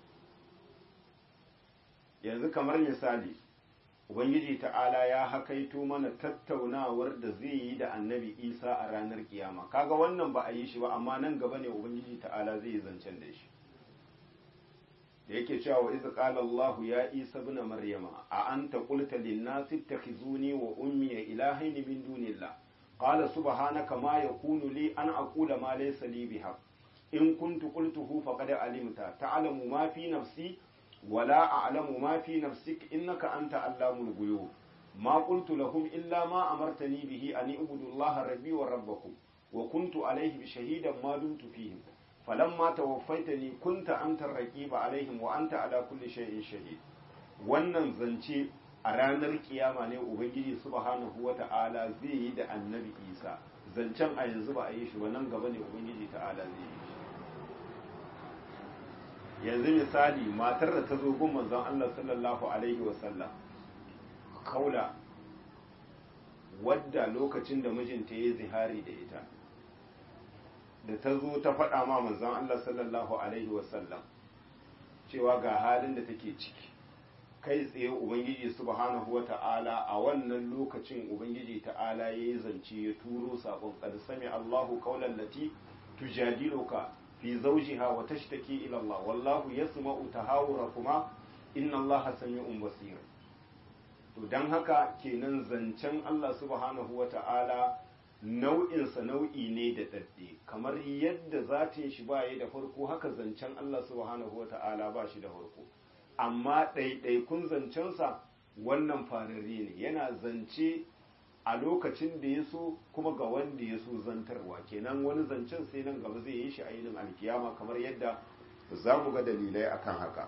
yanzu kamar misali ubangiji ta'ala ya hakaito mana tattaunawar da zai yi da annabi isa a ranar kiyama kaga wannan ba a yi shi ba amma nan gaba ne ubangiji ta'ala zai yi zancen da shi da yake cewa wa iz qala allah ya isa ibn maryama a anta qulta lin nas ittakhizuni wa ummi ilahayn min dunillah qala subhanaka ma yakunu li an aqula ma laysa li bihaq in kuntu qultuhu faqad alimta ta'lamu ma fi nafsi ولا أعلم ما في نفسك إنك أنت علام الغيوب ما قلت لهم إلا ما أمرتني به أن اعبدوا الله ربي وربكم وكنت عليه شهيدا ما دمت فيهم فلما توفيتني كنت أنت الرقيب عليهم وأنت على كل شيء شهيد wannan zance a ranar kiyama ne ubangiji subhanahu wata'ala zai yi da annabi isa zancen a yanzu ba a yi shi ba nan gaba ne ubangiji ta'ala zai yi yanzu misali matar da ta zo gun manzon Allah sallallahu alaihi wasallam kaula wadda lokacin da mijinta ya zihari da ita da ta zo ta faɗa ma manzon Allah sallallahu alaihi wasallam cewa ga halin da take ciki kai tsaye ubangiji subhanahu wata'ala a wannan lokacin ubangiji ta'ala ya yi zance ya turo saƙon qad sami Allahu qawlan lati tujadiluka fi zawjiha wa tashtaki ila Allah wallahu yasma'u tahawurakuma inna Allaha sami'un basir to dan haka kenan zancen Allah subhanahu wata'ala nau'insa nau'i ne da dadde kamar yadda zatin shi ba da farko haka zancen Allah subhanahu wata'ala ba shi da farko amma ɗaiɗaikun zancensa wannan fararre ne yana zance a lokacin da ya so kuma ga wanda ya so zantarwa kenan wani zancen sai nan gaba zai yi shi a yinin alkiyama kamar yadda za mu ga dalilai akan haka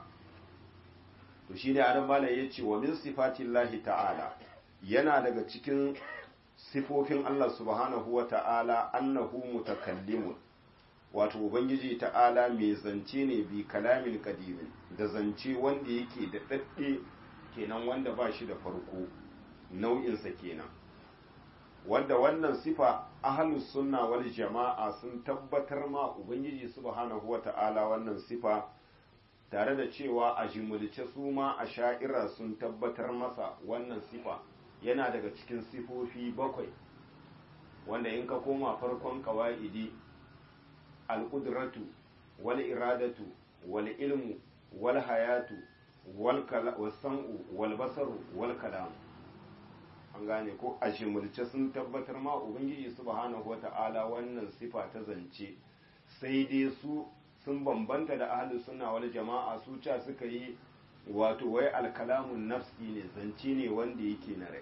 to shi ne adam mala ya ce wa min sifatin lahi ta'ala yana daga cikin sifofin Allah subhanahu wa ta'ala annahu mutakallimun wato ubangiji ta'ala mai zance ne bi kalamin kadimin da zance wanda yake da dadde kenan wanda ba shi da farko nau'insa kenan wanda wannan sifa ahlus sunna wal jama'a sun tabbatar ma ubangiji subhanahu wa ta'ala wannan sifa tare da cewa a jimulce su ma a sha'ira sun tabbatar masa wannan sifa yana daga cikin sifofi bakwai wanda in ka koma farkon kawa'idi al'udratu wal iradatu wal ilmu wal hayatu wal sam'u wal basaru wal kalam an gane ko a jimulce sun tabbatar ma ubangiji subhanahu wata'ala wannan sifa ta zance sai dai su sun bambanta da ahlus sunna wal jama'a su ca suka yi wato wai alkalamun nafsi ne zance ne wanda yake na rai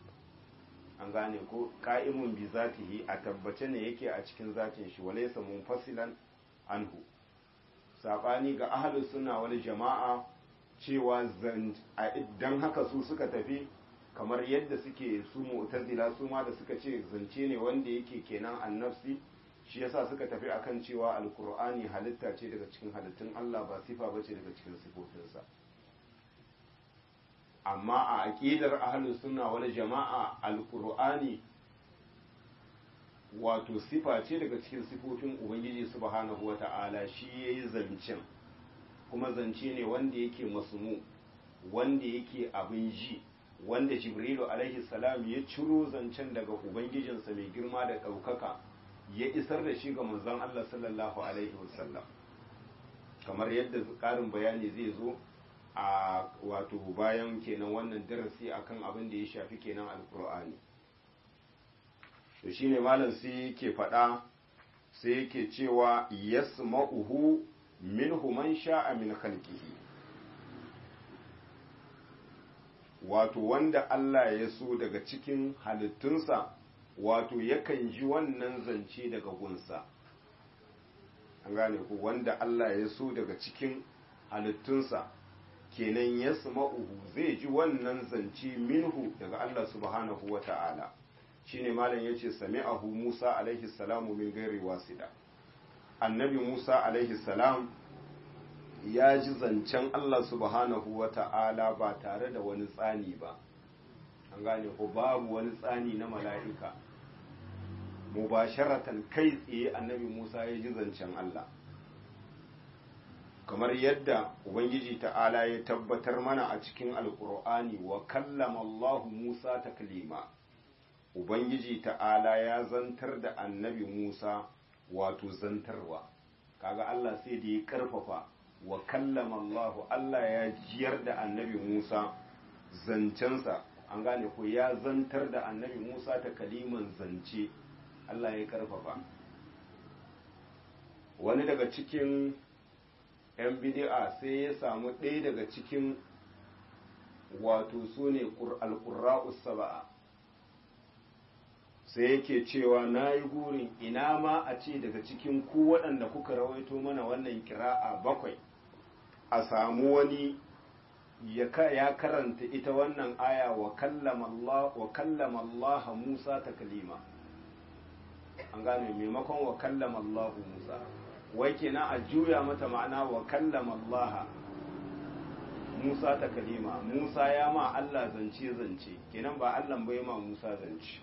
an gane ko ka'imun bi zatihi a tabbace ne yake a cikin zatin shi walaysa munfasilan anhu sabani ga ahlus sunna wal jama'a cewa dan haka su suka tafi kamar yadda suke su mu'tazila su ma da suka ce zance ne wanda yake kenan annafsi shi yasa suka tafi akan cewa alkur'ani halitta ce daga cikin halittun Allah ba sifa bace daga cikin sifofinsa amma a aqidar ahlus sunna wal jama'a alkur'ani wato sifa ce daga cikin sifofin ubangiji subhanahu wata'ala shi yayi zancen kuma zance ne wanda yake masmu wanda yake abin ji wanda jibrilu alaihi salam ya ciro zancen daga ubangijinsa mai girma da ɗaukaka ya isar da shi ga manzon Allah sallallahu alaihi wasallam kamar yadda ƙarin bayani zai zo a wato bayan kenan wannan darasi akan abin da ya shafi kenan alkur'ani to shine malam sai yake faɗa sai yake cewa yasma'uhu minhu man sha'a min khalqihi wato wanda Allah ya so daga cikin halittunsa wato yakan ji wannan zance daga gunsa an gane ku wanda Allah ya so daga cikin halittunsa kenan ya uhu zai ji wannan zance minhu daga Allah subhanahu wa ta'ala shi ne malam ya ce sami'ahu Musa alaihi salamu min gairi wasida annabi Musa alaihi salam ya ji zancen Allah subhanahu wa ta'ala ba tare da wani tsani ba an gane ko babu wani tsani na mala'ika mubasharatan kai tsaye annabi Musa ya ji zancen Allah kamar yadda Ubangiji ta'ala ya tabbatar mana a cikin alkur'ani wa kallama Allah Musa taklima Ubangiji ta'ala ya zantar da annabi Musa wato zantarwa kaga Allah sai da ya karfafa wa kallama Allah Allah ya jiyar da annabi Musa zancensa an gane ko ya zantar da annabi Musa ta kaliman zance Allah ya karfafa wani daga cikin 'yan bidi'a sai ya samu ɗaya daga cikin wato su ne alƙura'us saba'a sai yake cewa na yi gurin ina ma a ce daga cikin ku waɗanda kuka rawaito mana wannan kira'a bakwai a samu wani ya karanta ita wannan aya wa kallama Allah Musa ta kalima an gane maimakon wa kallama Allah Musa wai kenan a juya mata ma'ana wa kallama Allah Musa ta kalima Musa ya ma Allah zance zance kenan ba Allah bai ma Musa zance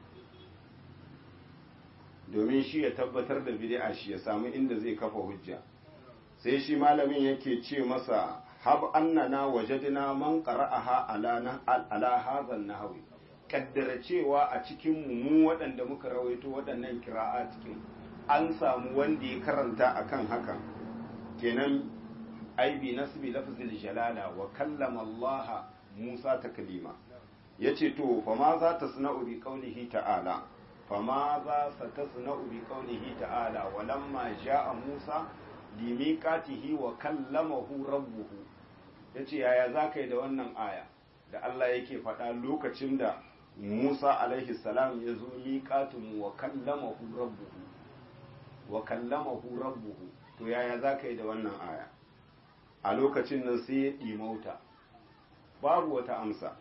domin shi ya tabbatar da bid'a shi ya samu inda zai kafa hujja sai shi malamin yake ce masa hab annana wajadna man qara'aha ala ala hadha nahwi kaddara cewa a cikin mu waɗanda muka rawaito waɗannan kira'a cikin an samu wanda ya karanta akan hakan kenan ai bi nasbi lafzil jalala wa kallama Allah Musa taklima yace to fa ma za ta suna'u bi qaulihi ta'ala fa ma za sa tasna'u bi qaulihi ta'ala wa lamma ja'a Musa limiqatihi wa kallamahu rabbuhu yace yaya zaka yi da wannan aya da Allah yake faɗa lokacin da Musa alaihi salam ya zo miqatun wa kallamahu rabbuhu wa kallamahu rabbuhu to yaya zaka yi da wannan aya a lokacin nan sai ya ɗimauta babu wata amsa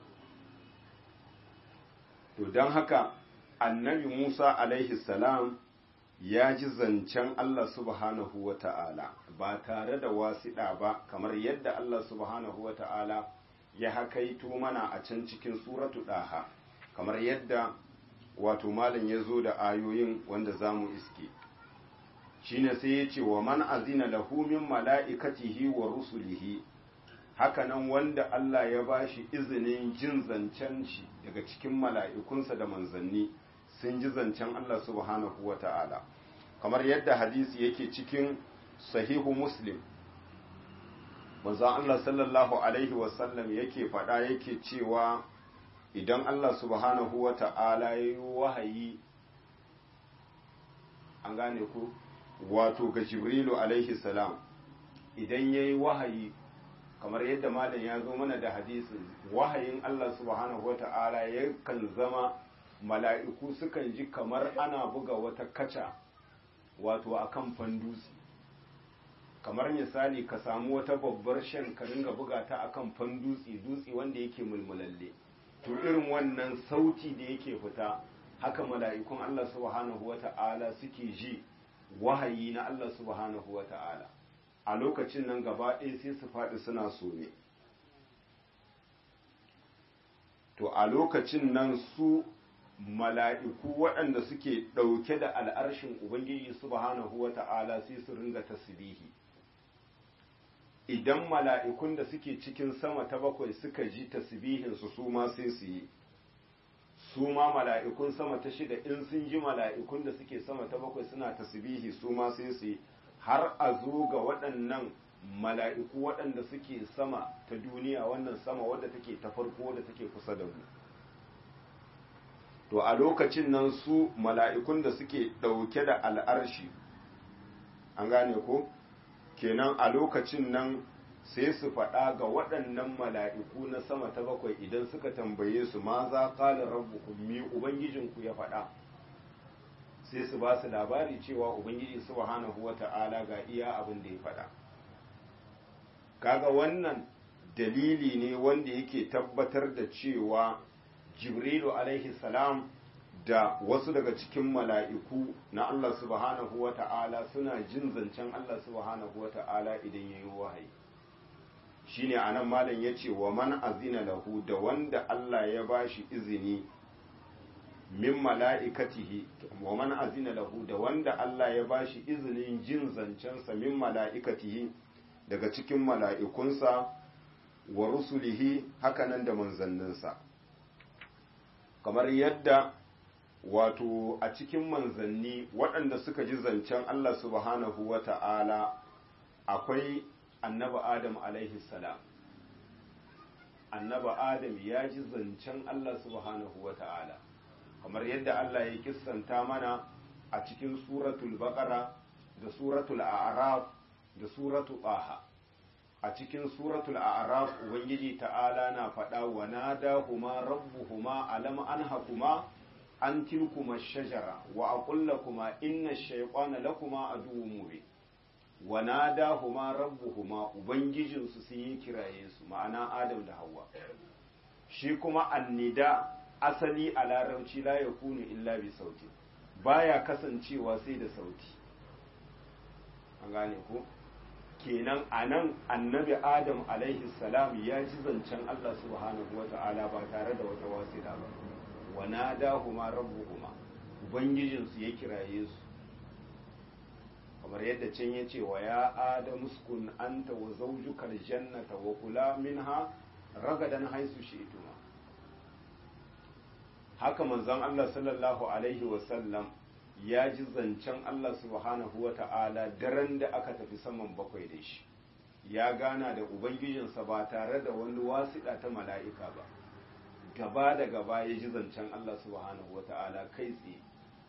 to don haka annabi musa alaihi salam ya ji zancen allah subhanahu wa ta'ala ba tare da wasiɗa ba kamar yadda allah subhanahu wa ta'ala ya hakaito mana a can cikin suratu ɗaha kamar yadda wato malam ya zo da ayoyin wanda za mu iske shine sai ya ce wa man azina lahu min mala'ikatihi wa rusulihi hakanan wanda Allah ya bashi izinin jin zancen shi daga cikin mala'ikunsa da manzanni sun ji zancen Allah subhanahu wa ta'ala kamar yadda hadisi yake cikin sahihu muslim manzon Allah sallallahu alaihi wasallam yake faɗa yake cewa idan Allah subhanahu wa ta'ala ya yi wahayi an gane ku wato ga jibrilu alaihi salam idan ya yi wahayi kamar yadda malam ya zo mana da hadisin wahayin Allah subhanahu wa ta'ala yakan zama mala'iku sukan ji kamar ana buga wata kaca wato a kan fandusi kamar misali ka samu wata babbar shan ka ringa buga ta a kan fandutsi dutse wanda yake mulmulalle to irin wannan sauti da yake fita haka mala'ikun Allah subhanahu wa ta'ala suke ji wahayi na Allah subhanahu wa ta'ala a lokacin nan gaba ɗaya sai su faɗi suna some to a lokacin nan su mala'iku waɗanda suke ɗauke da al'arshin Ubangiji subhanahu wa ta'ala sai su ringa tasbihi idan mala'ikun da suke cikin sama ta bakwai suka ji tasbihinsu su ma sai su yi su ma mala'ikun sama ta shida in sun ji mala'ikun da suke sama ta bakwai suna tasbihi su ma sai su yi har a zo ga waɗannan mala'iku waɗanda suke sama ta duniya wannan sama wadda take ta farko wadda take kusa da mu to a lokacin nan su mala'ikun da suke ɗauke da al'arshi an gane ko kenan a lokacin nan sai su faɗa ga waɗannan mala'iku na sama ta bakwai idan suka tambaye su ma za ƙalin rabbukum mi ubangijinku ya faɗa sai su ba su labari cewa ubangiji subhanahu wa ta'ala ga iya abin da ya faɗa kaga wannan dalili ne wanda yake tabbatar da cewa jibrilu alaihi salam da wasu daga cikin mala'iku na Allah subhanahu wa ta'ala suna jin zancen Allah subhanahu wa ta'ala idan ya yi wahayi shi ne a nan malam ya ce wa man azina lahu da wanda Allah ya ba shi izini min mala'ikatihi wa man azina lahu da wanda Allah ya ba shi izinin jin zancensa min mala'ikatihi daga cikin mala'ikunsa wa rusulihi hakanan da manzanninsa kamar yadda wato a cikin manzanni waɗanda suka ji zancen Allah subhanahu wa ta'ala akwai annaba Adam alaihi salam annaba Adam ya ji zancen Allah subhanahu wa ta'ala kamar yadda Allah ya kissanta mana a cikin suratul baqara da suratul a'raf da suratul taha a cikin suratul a'raf ubangiji ta'ala na faɗa wa nadahuma rabbuhuma alam anhakuma an tilkuma shajara wa aqul lakuma inna ash-shaytana lakuma aduwwun mubin wa nadahuma rabbuhuma ubangijin su sun yi kiraye su ma'ana adam da hawa shi kuma annida asali a larabci la yakunu illa bi sauti baya kasancewa sai da sauti an gane ko kenan a nan annabi adam alaihi salam ya ji zancen Allah subhanahu wa ta'ala ba tare da wata wasila ba wa nadahuma rabbuhuma ubangijinsu ya kiraye su kamar yadda can ya ce wa ya adamu uskun anta wa zawjuka aljannata wa kula minha ragadan haisu shi'tuma haka manzon Allah sallallahu alaihi wa sallam ya ji zancen Allah subhanahu wa ta'ala daren da aka tafi saman bakwai da shi ya gana da ubangijinsa ba tare da wani wasiɗa ta mala'ika ba gaba da gaba ya ji zancen Allah subhanahu wa ta'ala kai tsaye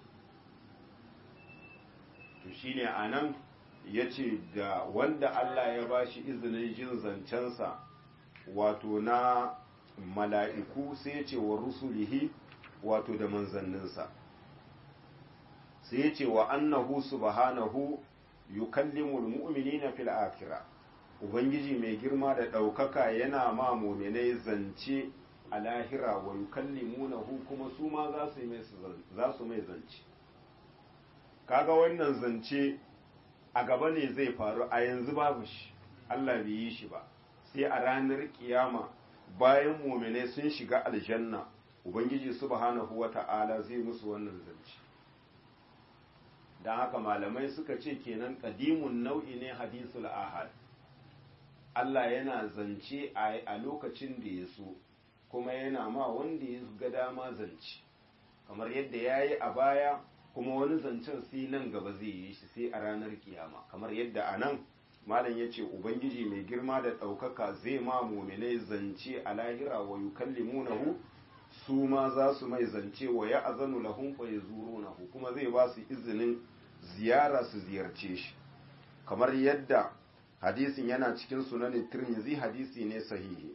to shine a nan ya ce da wanda Allah ya ba shi izinin jin zancensa wato na mala'iku sai ya ce wa rusulihi wato da manzanninsa sai ya ce wa annahu subhanahu yukallimul mu'minina fil akhirah ubangiji mai girma da ɗaukaka yana ma muminai zance a lahira wa yukallimunahu kuma su ma za su mai zance kaga wannan zance a gaba ne zai faru a yanzu babu shi Allah bai yi shi ba sai a ranar kiyama bayan muminai sun shiga aljanna ubangiji subhanahu wata'ala zai musu wannan zance don haka malamai suka ce kenan ƙadimun nau'i ne hadisul ahad Allah yana zance a lokacin da ya so kuma yana ma wanda ya ga dama zance kamar yadda ya yi a baya kuma wani zancen sai nan gaba zai yi shi sai a ranar kiyama kamar yadda a nan malam ya ce ubangiji mai girma da ɗaukaka zai ma muminai zance a lahira wa yukallimunahu su ma za su mai zance wa ya azanu lahum fa yazurunahu kuma zai ba su izinin ziyara su ziyarce shi kamar yadda hadisin yana cikin sunanin tirmizi hadisi ne sahihi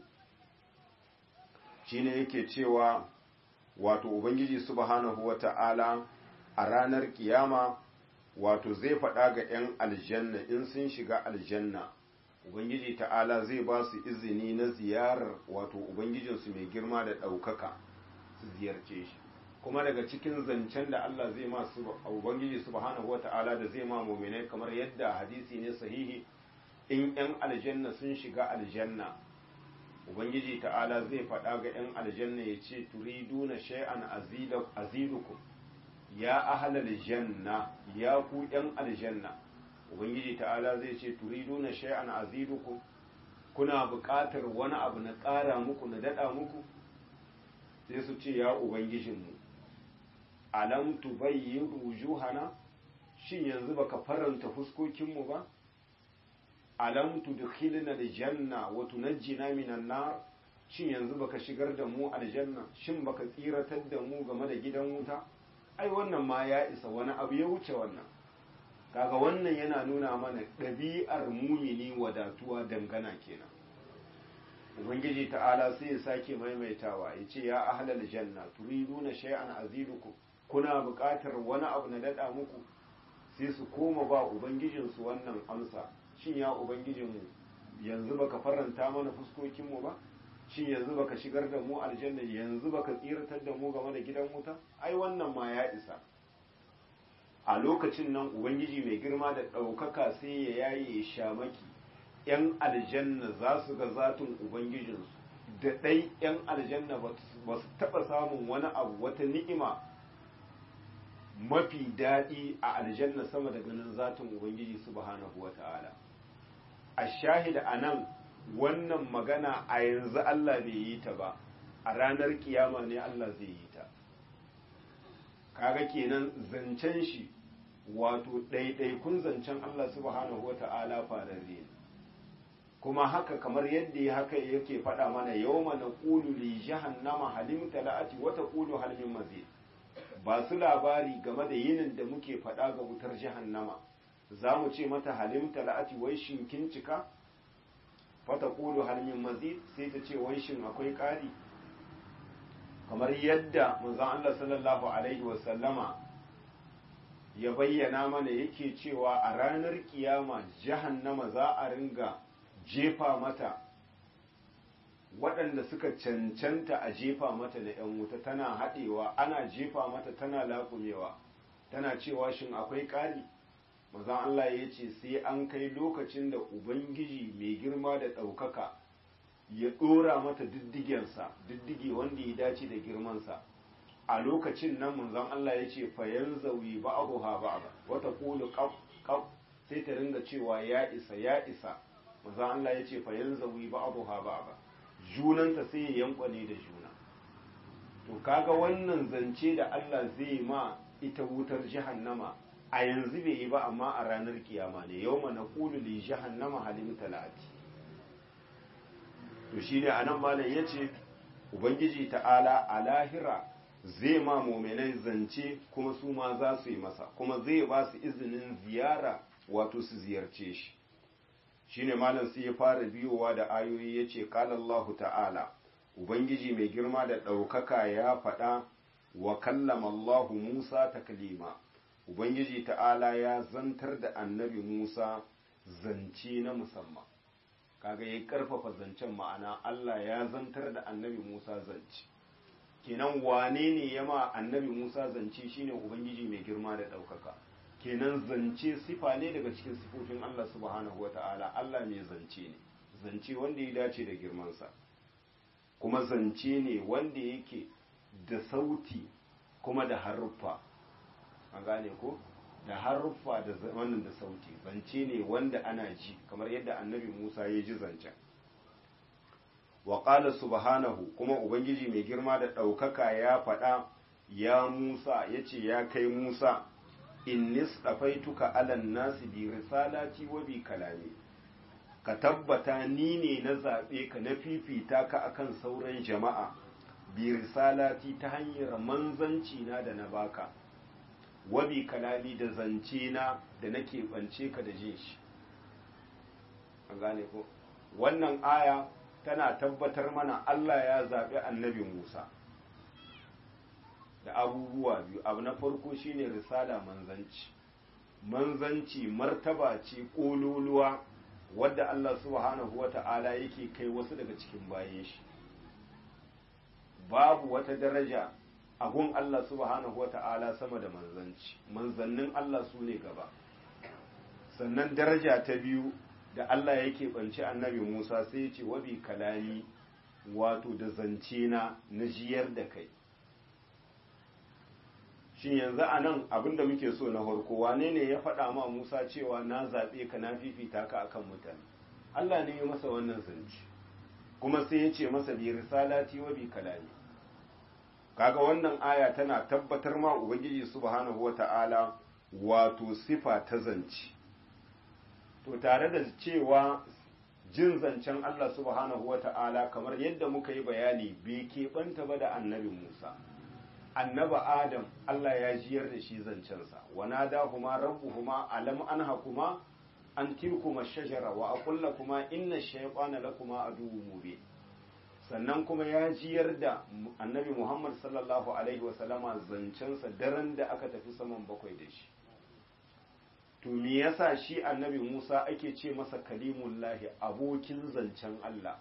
shine yake cewa wato ubangiji subhanahu wata'ala a ranar kiyama wato zai faɗa ga 'yan aljanna in sun shiga aljanna ubangiji ta'ala zai ba su izini na ziyarar wato ubangijinsu mai girma da ɗaukaka su ziyarce shi kuma daga cikin zancen da Allah zai ma su ubangiji subhanahu wata'ala da zai ma mu'minai kamar yadda hadisi ne sahihi in 'yan aljanna sun shiga aljanna ubangiji ta'ala zai faɗa ga 'yan aljanna ya ce turiduna shay'an azidukum ya ahlal janna ya ku 'yan aljanna ubangiji ta'ala zai ce turiduna shay'an azidukum kuna buƙatar wani abu na ƙara muku na daɗa muku sai su ce ya ubangijinmu alam tubayyin wujuhana shin yanzu baka faranta fuskokinmu ba alam tudkhilna aljanna wa tunajjina minan nar shin yanzu baka shigar da mu aljanna shin baka tsiratar da mu game da gidan wuta ai wannan ma ya isa wani abu ya wuce wannan kaga wannan yana nuna mana ɗabi'ar mumini wadatuwa dangana kenan ubangiji ta'ala sai ya sake maimaitawa ya ce ya ahlal janna turiduna shay'an azidukum kuna buƙatar wani abu na daɗa muku sai su koma ba ubangijinsu wannan amsa shin ya ubangijinmu yanzu baka faranta mana fuskokinmu ba shin yanzu baka shigar da mu aljanna yanzu baka tsiratar da mu game da gidan wuta ai wannan ma ya isa a lokacin nan ubangiji mai girma da ɗaukaka sai ya yaye shamaki yan aljanna za su ga zatin ubangijinsu da ɗai yan aljanna ba su taɓa samun wani abu wata ni'ima mafi daɗi a aljanna sama da ganin zatin ubangiji subhanahu wa ta'ala a shahida a nan wannan magana a yanzu Allah bai yi ta ba a ranar kiyama ne Allah zai yi ta kaga kenan zancen shi wato ɗaiɗaikun zancen Allah subhanahu wa ta'ala fararre ne kuma haka kamar yadda ya haka yake faɗa mana yawma naqulu li jahannama halim talati wa taqulu hal min mazid ba su labari game da yinin da muke faɗa ga wutar jahannama za mu ce mata halim talati wai shin kin cika fata kulu hal min mazid sai ta ce wai shin akwai ƙari kamar yadda manzon Allah sallallahu alaihi wa sallama ya bayyana mana yake cewa a ranar kiyama jahannama za a ringa jefa mata waɗanda suka cancanta a jefa mata da ‘yan wuta tana haɗewa ana jefa mata tana laƙumewa tana cewa shin akwai ƙari mazan Allah ya ce sai an kai lokacin da Ubangiji mai girma da ɗaukaka ya ɗora mata diddigensa diddige wanda ya dace da girmansa a lokacin nan manzon Allah ya ce fayan zauyi ba abu ha ba ba wata kulu sai ta ringa cewa ya isa ya isa maza Allah ya ce fa yanzawi ba'dha ba'da junanta sai ya yankwane da juna to kaga wannan zance da Allah zai ma ita wutar jahannama a yanzu bai yi ba amma a ranar kiyama ne yawma naqulu li jahannama halim talati to shine anan malam yace ubangiji ta'ala a lahira zai ma muminai zance kuma su ma za su yi masa kuma zai ba su izinin ziyara wato su ziyarce shi shine malam sai ya fara biyowa da ayoyi yace qala Allahu ta'ala ubangiji mai girma da ɗaukaka ya faɗa wa kallama Allahu Musa taklima ubangiji ta'ala ya zantar da annabi Musa zance na musamman kaga ya karfafa zancen ma'ana Allah ya zantar da annabi Musa zance kenan wane ne ya ma annabi Musa zance shine ubangiji mai girma da ɗaukaka kenan zance sifa ne daga cikin sifofin Allah subhanahu wata'ala Allah mai zance ne zance wanda ya dace da girmansa kuma zance ne wanda yake da sauti kuma da haruffa an gane ko da haruffa da wannan da sauti zance ne wanda ana ji kamar yadda annabi Musa ya ji zancen wa qala subhanahu kuma ubangiji mai girma da ɗaukaka ya faɗa ya Musa yace ya kai Musa inni stafaituka alan nasi bi risalati wa bi kalami ka tabbata ni ne na zaɓe ka na fifita ka akan sauran jama'a bi risalati ta hanyar manzanci na da na baka wabi kalami da zance na da nake bance ka da jin shi an gane ko wannan aya tana tabbatar mana Allah ya zaɓi annabi Musa da abubuwa biyu abu na farko shine risala manzanci manzanci martaba ce ƙololuwa wadda Allah subhanahu wata'ala yake kai wasu daga cikin bayan shi babu wata daraja a gun Allah subhanahu wata'ala sama da manzanci manzannin Allah su ne gaba sannan daraja ta biyu da Allah yake ɓance annabi Musa sai ya ce wabi kalami wato da zance na na jiyar da kai shin yanzu a nan abinda muke so na farko wane ne ya faɗa ma Musa cewa na zaɓe ka na fifita ka akan mutane Allah ne ya masa wannan zance kuma sai ya ce masa bi risalati wa bi kalami kaga wannan aya tana tabbatar ma ubangiji subhanahu wata'ala wato sifa ta zance to tare da cewa jin zancen Allah subhanahu wata'ala kamar yadda muka yi bayani bai keɓanta ba da annabi Musa annaba Adam Allah ya jiyar da shi zancensa wa nadahuma rabbuhuma alam anhakuma an tilkuma shajara wa aqul lakuma inna shaytana lakuma aduwwun mubin sannan kuma ya jiyar da annabi Muhammad sallallahu alaihi wa sallama zancensa daren da aka tafi saman bakwai da shi to me yasa shi annabi Musa ake ce masa kalimullahi abokin zancen Allah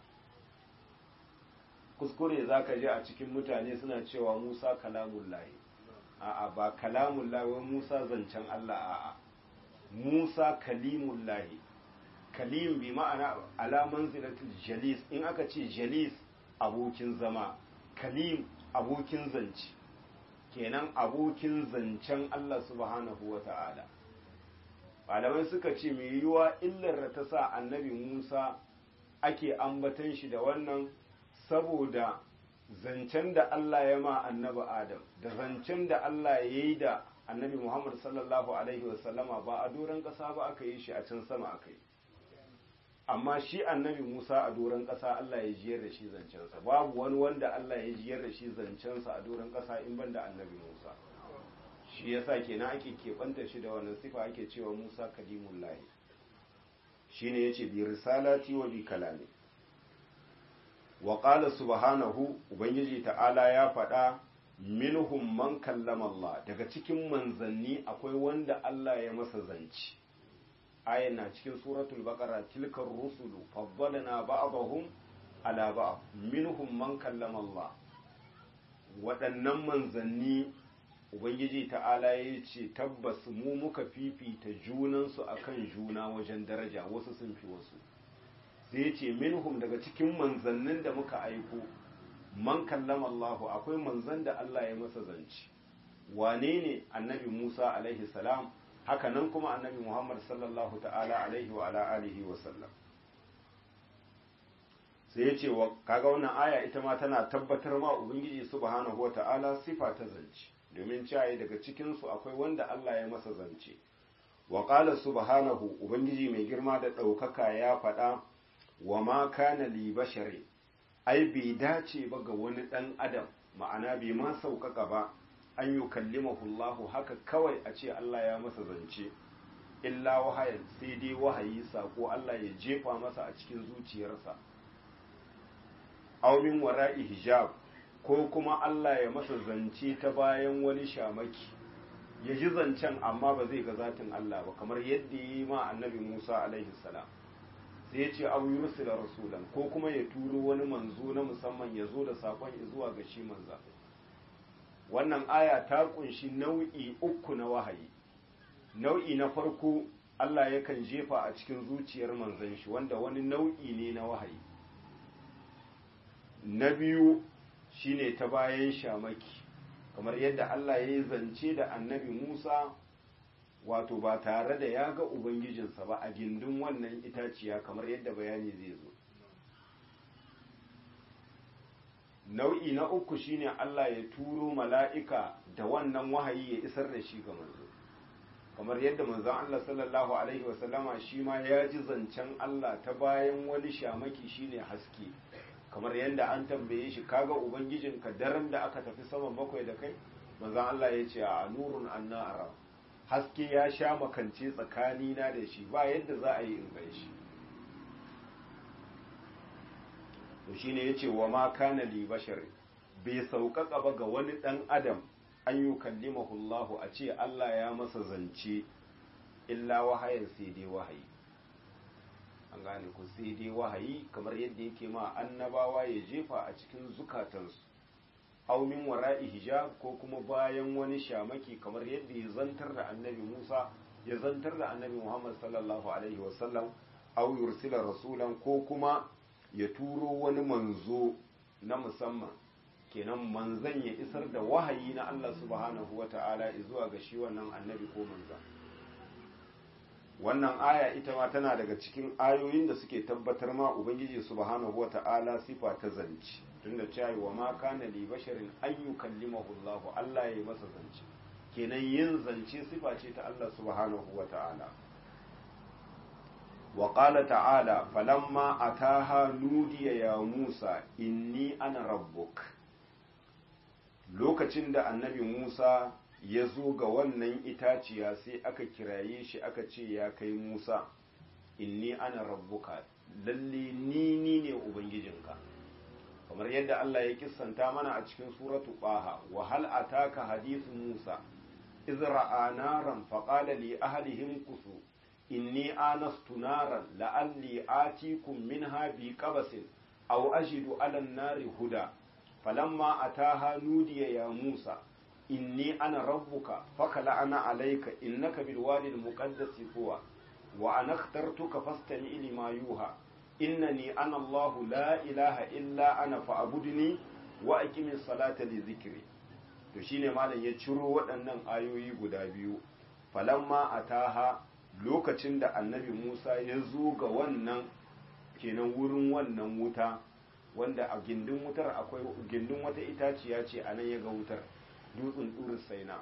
kuskure zaka ji a cikin mutane suna cewa Musa kalamullahi a'a ba kalamullahi wai Musa zancen Allah a'a Musa kalimullahi kalim bi ma'ana ala manzilatul jalis in aka ce jalis abokin zama kalim abokin zance kenan abokin zancen Allah subhanahu wa ta'ala malamai suka ce mai yiwuwa illar da ta sa annabi Musa ake ambatan shi da wannan saboda zancen da Allah ya ma annabi Adam da zancen da Allah ya yi da annabi Muhammad sallallahu Alaihi wasallama ba a doron ƙasa ba aka yi shi a can sama aka yi amma shi annabi Musa a doron ƙasa Allah ya jiyar da shi zancensa babu wani wanda Allah ya jiyar da shi zancensa a doron ƙasa in banda annabi Musa shi yasa kenan ake keɓanta shi da wannan sifa ake cewa Musa kalimullahi shine yace bi risalati wa bi kalami wa qala subhanahu ubangiji ta'ala ya faɗa minhum man kallama Allah daga cikin manzanni akwai wanda Allah ya masa zanci ayan na cikin suratul baqara tilkar rusulu faddalna ba'dahum ala ba'd minhum man kallama Allah waɗannan manzanni ubangiji ta'ala ya ce tabbas mu muka fifita junansu akan juna wajen daraja wasu sun fi wasu sai ya ce minhum daga cikin manzannin da muka aiko man kallama Allah akwai manzan da Allah ya masa zanci wane ne annabi Musa alaihi salam haka nan kuma annabi Muhammad sallallahu ta'ala alaihi wa ala alihi wa sallam sai ya ce wa kaga wannan aya ita ma tana tabbatar ma ubangiji subhanahu wa ta'ala sifa ta zance domin caye daga cikin su akwai wanda Allah ya masa zance wa qala subhanahu ubangiji mai girma da ɗaukaka ya faɗa wa ma kana li bashari ai bai dace ba ga wani ɗan adam ma'ana bai ma sauƙaƙa ba an yi kallimahullahu haka kawai a ce Allah ya masa zance illa wahayan sai dai wahayi sako Allah ya jefa masa a cikin zuciyarsa aumin wara'i hijab ko kuma Allah ya masa zance ta bayan wani shamaki ya ji zancen amma ba zai ga zatin Allah ba kamar yadda ya yi ma annabi Musa alaihi salam sai ya ce abu yursila rasulan ko kuma ya turo wani manzo na musamman ya zo da sakon zuwa ga shi manza wannan aya ta kunshi nau'i uku na wahayi nau'i na farko Allah yakan jefa a cikin zuciyar manzon shi wanda wani nau'i ne na wahayi na biyu shine ta bayan shamaki kamar yadda Allah ya yi zance da annabi Musa wato ba tare da ya ga Ubangijinsa ba a gindin wannan itaciya kamar yadda bayani zai zo. Nau'i na uku shine Allah ya turo mala'ika da wannan wahayi ya isar da shi ga manzo. Kamar yadda manzon Allah sallallahu Alaihi wasallama shi ma ya ji zancen Allah ta bayan wani shamaki shine haske. kamar yadda an tambaye shi kaga Ubangijinka daren da aka tafi saman bakwai da kai, manzon Allah ya ce a nurun anna arab. haske ya sha makance tsakanina da shi ba yadda za a yi in gan shi to shine yace wa ma kana li bashar bai sauƙaƙa ba ga wani ɗan adam an yi kallimahullahu a ce Allah ya masa zance illa wahayin sai dai wahayi an gane ku sai dai wahayi kamar yadda yake ma annabawa ya jefa a cikin zukatansu aw min wara'i hijab ko kuma bayan wani shamaki kamar yadda ya zantar da annabi Musa ya zantar da annabi Muhammad sallallahu alaihi wasallam aw yursila rasulan ko kuma ya turo wani manzo na musamman kenan manzan ya isar da wahayi na Allah subhanahu wata'ala zuwa ga shi wannan annabi ko manzan wannan aya ita ma tana daga cikin ayoyin da suke tabbatar ma ubangiji subhanahu wata'ala sifa ta zance tunda cewa wa ma kana li basharin an yukallimahu Allah Allah ya yi masa zance kenan yin zance sifa ce ta Allah subhanahu wata'ala wa qala ta'ala falamma ataha nudiya ya Musa inni ana rabbuk lokacin da annabi Musa ya zo ga wannan itaciya sai aka kiraye shi aka ce ya kai Musa inni ana rabbuka lalle ni ni ne ubangijinka kamar yadda Allah ya kissanta mana a cikin suratu Baha wa hal ataka hadithu Musa iz ra'a naran faqala li ahlihim kusu inni anastu naran la'alli atikum minha bi qabasin aw ajidu 'ala an-nari huda falamma ataha nudiya ya Musa inni ana rabbuka fakala ana alayka innaka bil wadi al muqaddas tuwa wa ana akhtartuka fastami lima yuha innani ana Allah la ilaha illa ana fa'budni wa aqimis salata li dhikri to shine malam ya ciro waɗannan ayoyi guda biyu falamma ataha lokacin da annabi Musa ya zo ga wannan kenan wurin wannan wuta wanda a gindin wutar akwai gindin wata itaciya ce a nan ya ga wutar dutsen ɗurin saina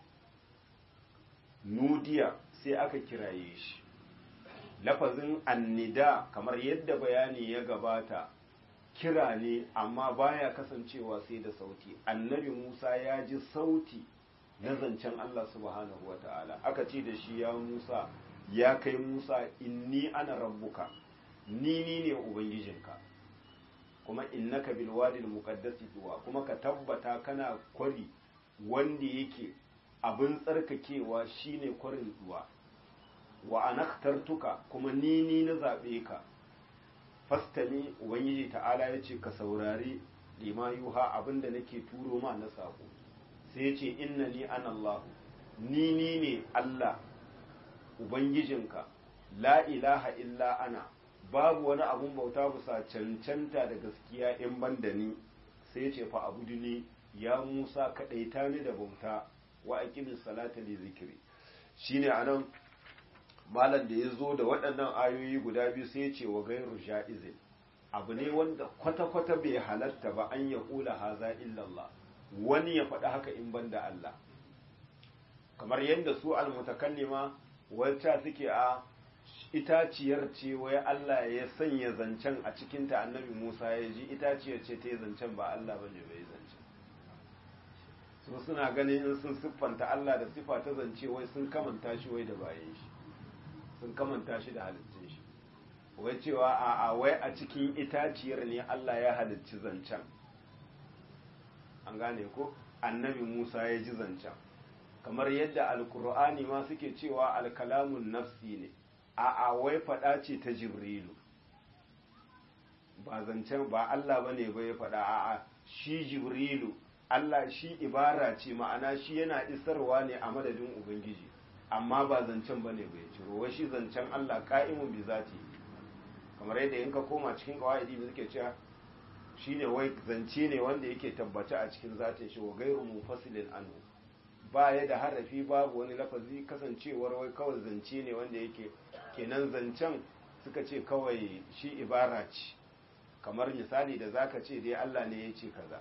nudiya sai aka kiraye shi lafazin annida kamar yadda bayani ya gabata kira ne amma baya kasancewa sai da sauti annabi musa ya ji sauti na zancen allah subhanahu wata'ala aka ce da shi ya musa ya kai musa inni ana rabbuka ni ni ne ubangijinka kuma innaka bil wadi al muqaddasi tuwa kuma ka tabbata kana kwari wanda yake abin tsarkakewa shine kwarin duwa wa anaktartuka kuma ni ni na zabe ka fastami ubangiji ta'ala yace ka saurari lima yuha abinda nake turo ma na sako sai yace innani ana Allah ni ni ne Allah ubangijinka la ilaha illa ana babu wani abun bauta bisa cancanta da gaskiya in ban da ni sai ya ce fa abudu ni ya Musa kadaita ni da bauta wa aqimis salata li zikri shine anan malam da ya zo da waɗannan ayoyi guda biyu sai ya ce wa gairu ja'izin abu ne wanda kwata-kwata bai halatta ba an ya kula haza illallah wani ya faɗi haka in ban da Allah kamar yadda su almutakallima wacce suke a itaciyar ce wai Allah ya sanya zancen a cikinta annabi Musa ya ji itaciyar ce ta yi zancen ba Allah ba ne bai zancen su suna ganin in sun siffanta Allah da siffa ta zance wai sun kamanta shi wai da bayan shi sun kamanta shi da halittun shi wai cewa a a wai a cikin itaciyar ne Allah ya halicci zancen an gane ko annabi Musa ya ji zancen kamar yadda alkur'ani ma suke cewa alkalamun nafsi ne a a wai faɗa ce ta jibrilu ba zancen ba Allah bane ba ya faɗa a a shi jibrilu Allah shi ibara ce ma'ana shi yana isarwa ne a madadin ubangiji amma ba zancen bane bai ciro wai shi zancen Allah ka'imun bi zati kamar yadda in ka koma cikin qawaidi da suke cewa shine wai zance ne wanda yake tabbace a cikin zatin shi wa gairu mufasilin anhu ba ya da harafi babu wani lafazi kasancewar wai kawai zance ne wanda yake kenan zancen suka ce kawai shi ibara ce kamar misali da zaka ce dai Allah ne ya ce kaza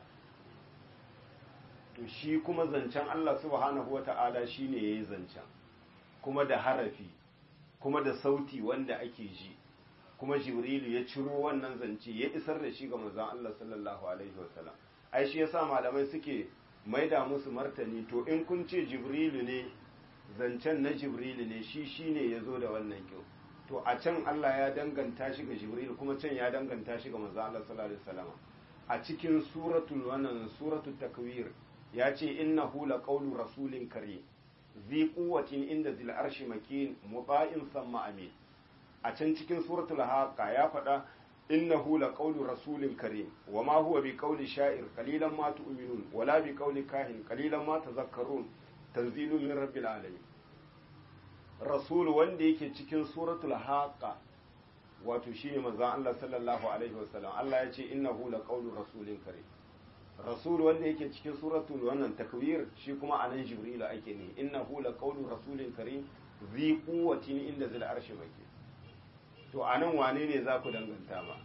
to shi kuma zancen Allah subhanahu wata'ala shine yayi zancen kuma da harafi kuma da sauti wanda ake ji kuma jibrilu ya ciro wannan zance ya isar da shi ga manzon Allah sallallahu alaihi wasallam ai shi yasa malamai suke maida musu martani to in kun ce jibrilu ne zancen na jibrilu ne shi shine ya zo da wannan kyau to a can Allah ya danganta shi ga jibrilu kuma can ya danganta shi ga manzon Allah sallallahu alaihi wasallam a cikin suratul wannan suratul takwir ya ce innahu laqawlu rasulin karim zi quwwatin inda zil arshi makin muta'in samma amin a can cikin suratul haqa ya faɗa innahu laqawlu rasulin karim wama huwa biqawli sha'ir qalilan ma tu'minun wala biqawli kahin qalilan ma tadhakkarun tanzilun min rabbil alamin rasul wanda yake cikin suratul haqa wato shine manzon Allah sallallahu alaihi wasallam Allah ya ce innahu laqawlu rasulin karim rasul wanda yake cikin suratul wannan takwir shi kuma anan jibril ake ne innahu laqawlu rasulin karim zi quwwatin inda zil arshi maki to anan wane ne za ku danganta ma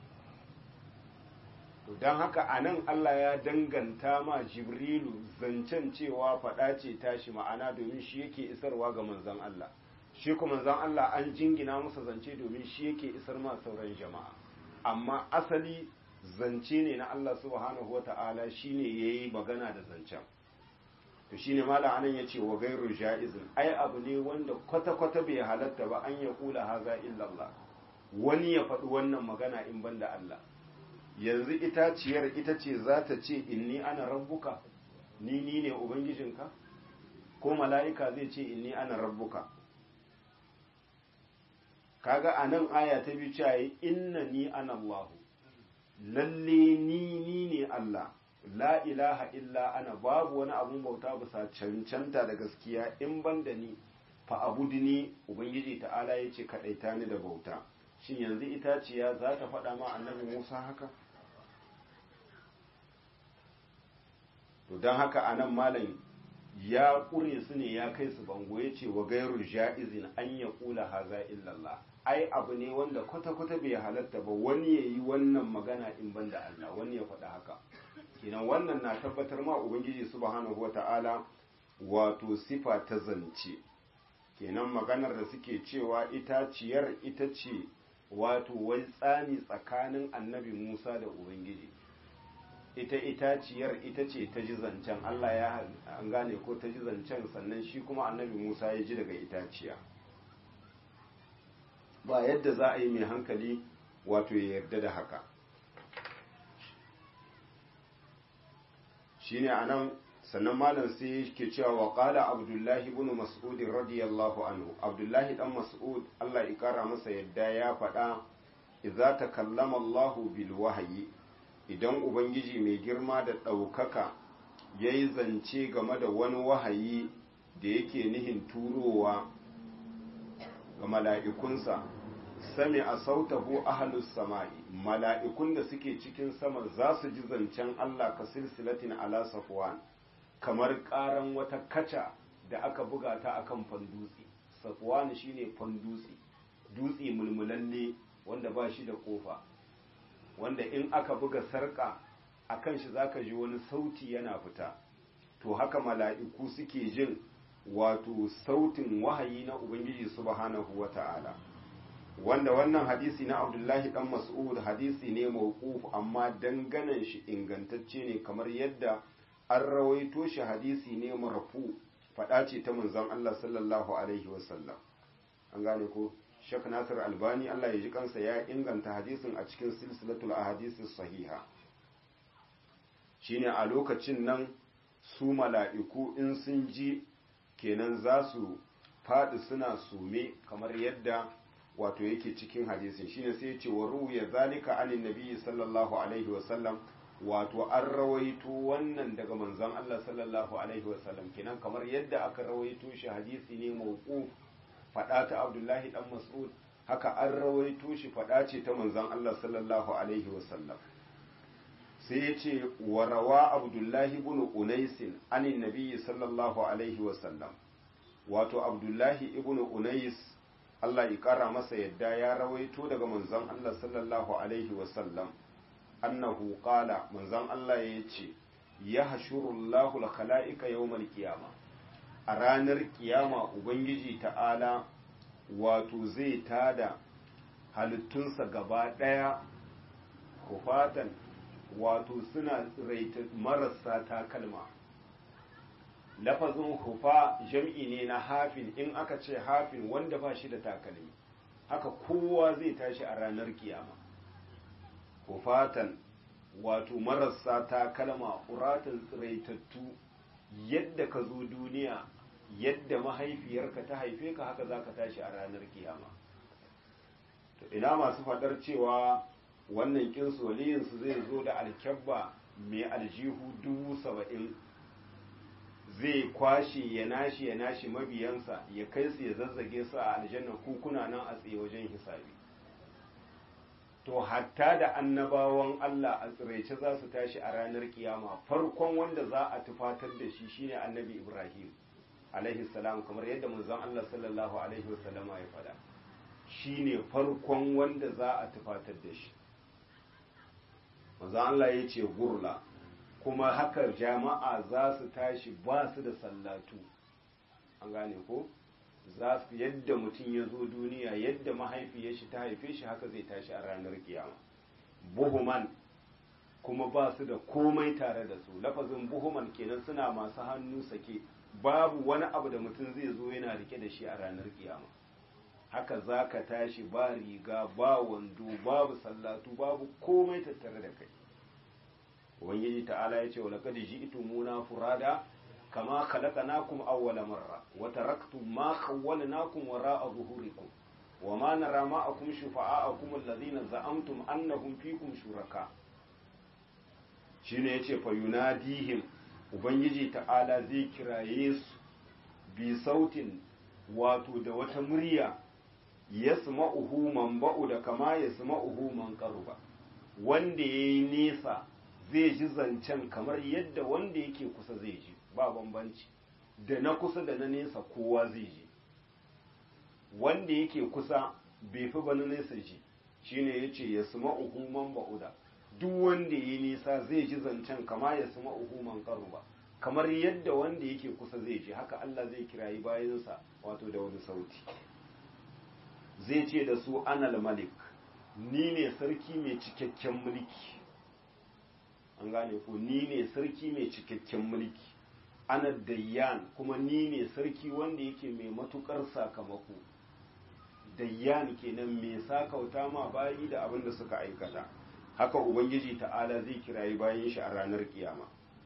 to dan haka anan Allah ya danganta ma jibrilu zancen cewa faɗa ce tashi ma'ana domin shi yake isarwa ga manzon Allah shi kuma manzon Allah an jingina masa zance domin shi yake isar ma sauran jama'a amma asali zance ne na Allah subhanahu wata'ala shine yayi magana da zancen to shine malam anan yace wa gairu jaizin ai abu ne wanda kwata kwata bai halatta ba an ya kula haza illa Allah wani ya faɗi wannan magana in banda Allah yanzu itaciyar ita ce za ta ce inni ana rabbuka ni ni ne ubangijinka ko mala'ika zai ce inni ana rabbuka kaga anan aya ta biyu cewa inna ni ana Allahu lalle ni ni ne Allah la ilaha illa ana babu wani abun bauta bisa cancanta da gaskiya in ban da ni fa abudni ubangiji ta'ala ya ce kaɗaita ni da bauta shin yanzu itaciya za ta faɗa ma annabi musa haka to don haka anan malam ya ƙure su ne ya kai su bango ya ce wa gairu ja'izin an ya ƙula haza illallah ai abu ne wanda kwata-kwata bai halatta ba wani ya yi wannan magana in ban da Allah wani ya faɗa haka kenan wannan na tabbatar ma ubangiji subhanahu wata'ala wato sifa ta zance kenan maganar da suke cewa itaciyar ita ce wato wai tsani tsakanin annabi Musa da ubangiji ita itaciyar ita ce ta ji zancen Allah ya an gane ko ta ji zancen sannan shi kuma annabi Musa ya ji daga itaciya ba yadda za a yi mai hankali wato ya yarda da haka shine anan sannan malam sai ke cewa wa qala abdullahi ibn mas'ud radiyallahu anhu abdullahi dan mas'ud Allah ya kara masa yadda ya faɗa idza takallama Allah bil wahyi idan ubangiji mai girma da ɗaukaka yayi zance game da wani wahayi da yake nihin turowa ga mala'ikunsa sami a sautahu ahalus sama'i mala'ikun da suke cikin sama za su ji zancen Allah ka silsilatin ala safwan kamar ƙaran wata kaca da aka buga ta akan fandutse safwan shine fan dutse dutse mulmulalle wanda ba shi da kofa wanda in aka buga sarka akan shi zaka ji wani sauti yana fita to haka mala'iku suke jin wato sautin wahayi na ubangiji subhanahu wata'ala wanda wannan hadisi na abdullahi dan mas'ud hadisi ne mawquf amma danganan shi ingantacce ne kamar yadda an rawaito shi hadisi ne marfu fada ce ta manzon Allah sallallahu alaihi wasallam an gane ko Sheikh Nasir Albani Allah ya ji kansa ya inganta hadisin a cikin silsilatul ahadisi sahiha shine a lokacin nan su mala'iku in sun ji kenan za su faɗi suna sume kamar yadda wato yake cikin hadisin shine sai ce wa ruya zalika anin nabi sallallahu alaihi wasallam wato an rawaito wannan daga manzon Allah sallallahu alaihi wasallam kenan kamar yadda aka rawaito shi hadisi ne mawquf fada ta Abdullahi dan Mas'ud haka an rawaito shi fada ce ta manzon Allah sallallahu alaihi wasallam sai ya ce wa rawa Abdullahi ibn Unais anin nabi sallallahu alaihi wasallam wato Abdullahi ibn Unais Allah ya ƙara masa yadda ya rawaito daga manzon Allah sallallahu Alaihi wasallam annahu qala manzon Allah ya ce ya hashurullahu al-khala'ika yawmal qiyama a ranar kiyama ubangiji ta'ala wato zai tada halittunsa gaba ɗaya kufatan wato suna tsiraita marasa takalma lafazin hufa jam'i ne na hafin in aka ce hafin wanda ba shi da takalmi haka kowa zai tashi a ranar kiyama hufatan wato marasa takalma uratan tsiraitattu yadda ka zo duniya yadda mahaifiyarka ta haife ka haka za ka tashi a ranar kiyama to ina masu faɗar cewa wannan kinsu waliyinsu zai zo da alkyabba mai aljihu dubu saba'in zai kwashe ya nashi ya nashi mabiyansa ya kai su ya zazzage su a aljanna kukuna nan a tsaye wajen hisabi to hatta da annabawan Allah a tsiraice za su tashi a ranar kiyama farkon wanda za a tufatar da shi shine annabi Ibrahim alaihi salam kamar yadda manzon Allah sallallahu alaihi wasallama ya faɗa shine farkon wanda za a tufatar da shi manzon Allah ya ce gurla kuma haka jama'a za su tashi ba su da sallatu an gane ko za su yadda mutum ya zo duniya yadda mahaifiyar shi ta haife shi haka zai tashi a ranar kiyama buhuman kuma ba su da komai tare da su lafazin buhuman kenan suna masu hannu sake babu wani abu da mutum zai zo yana rike da shi a ranar kiyama haka za ka tashi ba riga ba wando babu sallatu babu komai tattare da kai ubangiji ta'ala ya ce wa laqad ji'tumuna furada kama khalaqnakum awwala marra wa taraktum ma khawwalnakum wara'a zuhurikum wa ma nara ma'akum shufa'akum alladhina za'amtum annahum fikum shuraka shine yace fa yunadihim ubangiji ta'ala zai kiraye su bi sautin wato da wata murya yasma'uhu man ba'u da kama yasma'uhu man qaruba wanda yayi nesa zai ji zancen kamar yadda wanda yake kusa zai ji ba bambanci da na kusa da na nesa kowa zai ji wanda yake kusa bai fi ba na nesa ji shine yace ya suma uhuman ba'uda duk wanda yi nisa zai ji zancen kama ya suma uhuman ba kamar yadda wanda yake kusa zai ji haka Allah zai kirayi bayansa wato da wani sauti zai ce da su anal malik ni ne sarki mai cikakken mulki an gane ko ni ne sarki mai cikakken mulki ana dayyan kuma ni ne sarki wanda yake mai matukar sakamako dayyan kenan mai sakauta ma bayi da abin da suka aikata haka ubangiji ta'ala zai kirayi bayan shi a ranar kiyama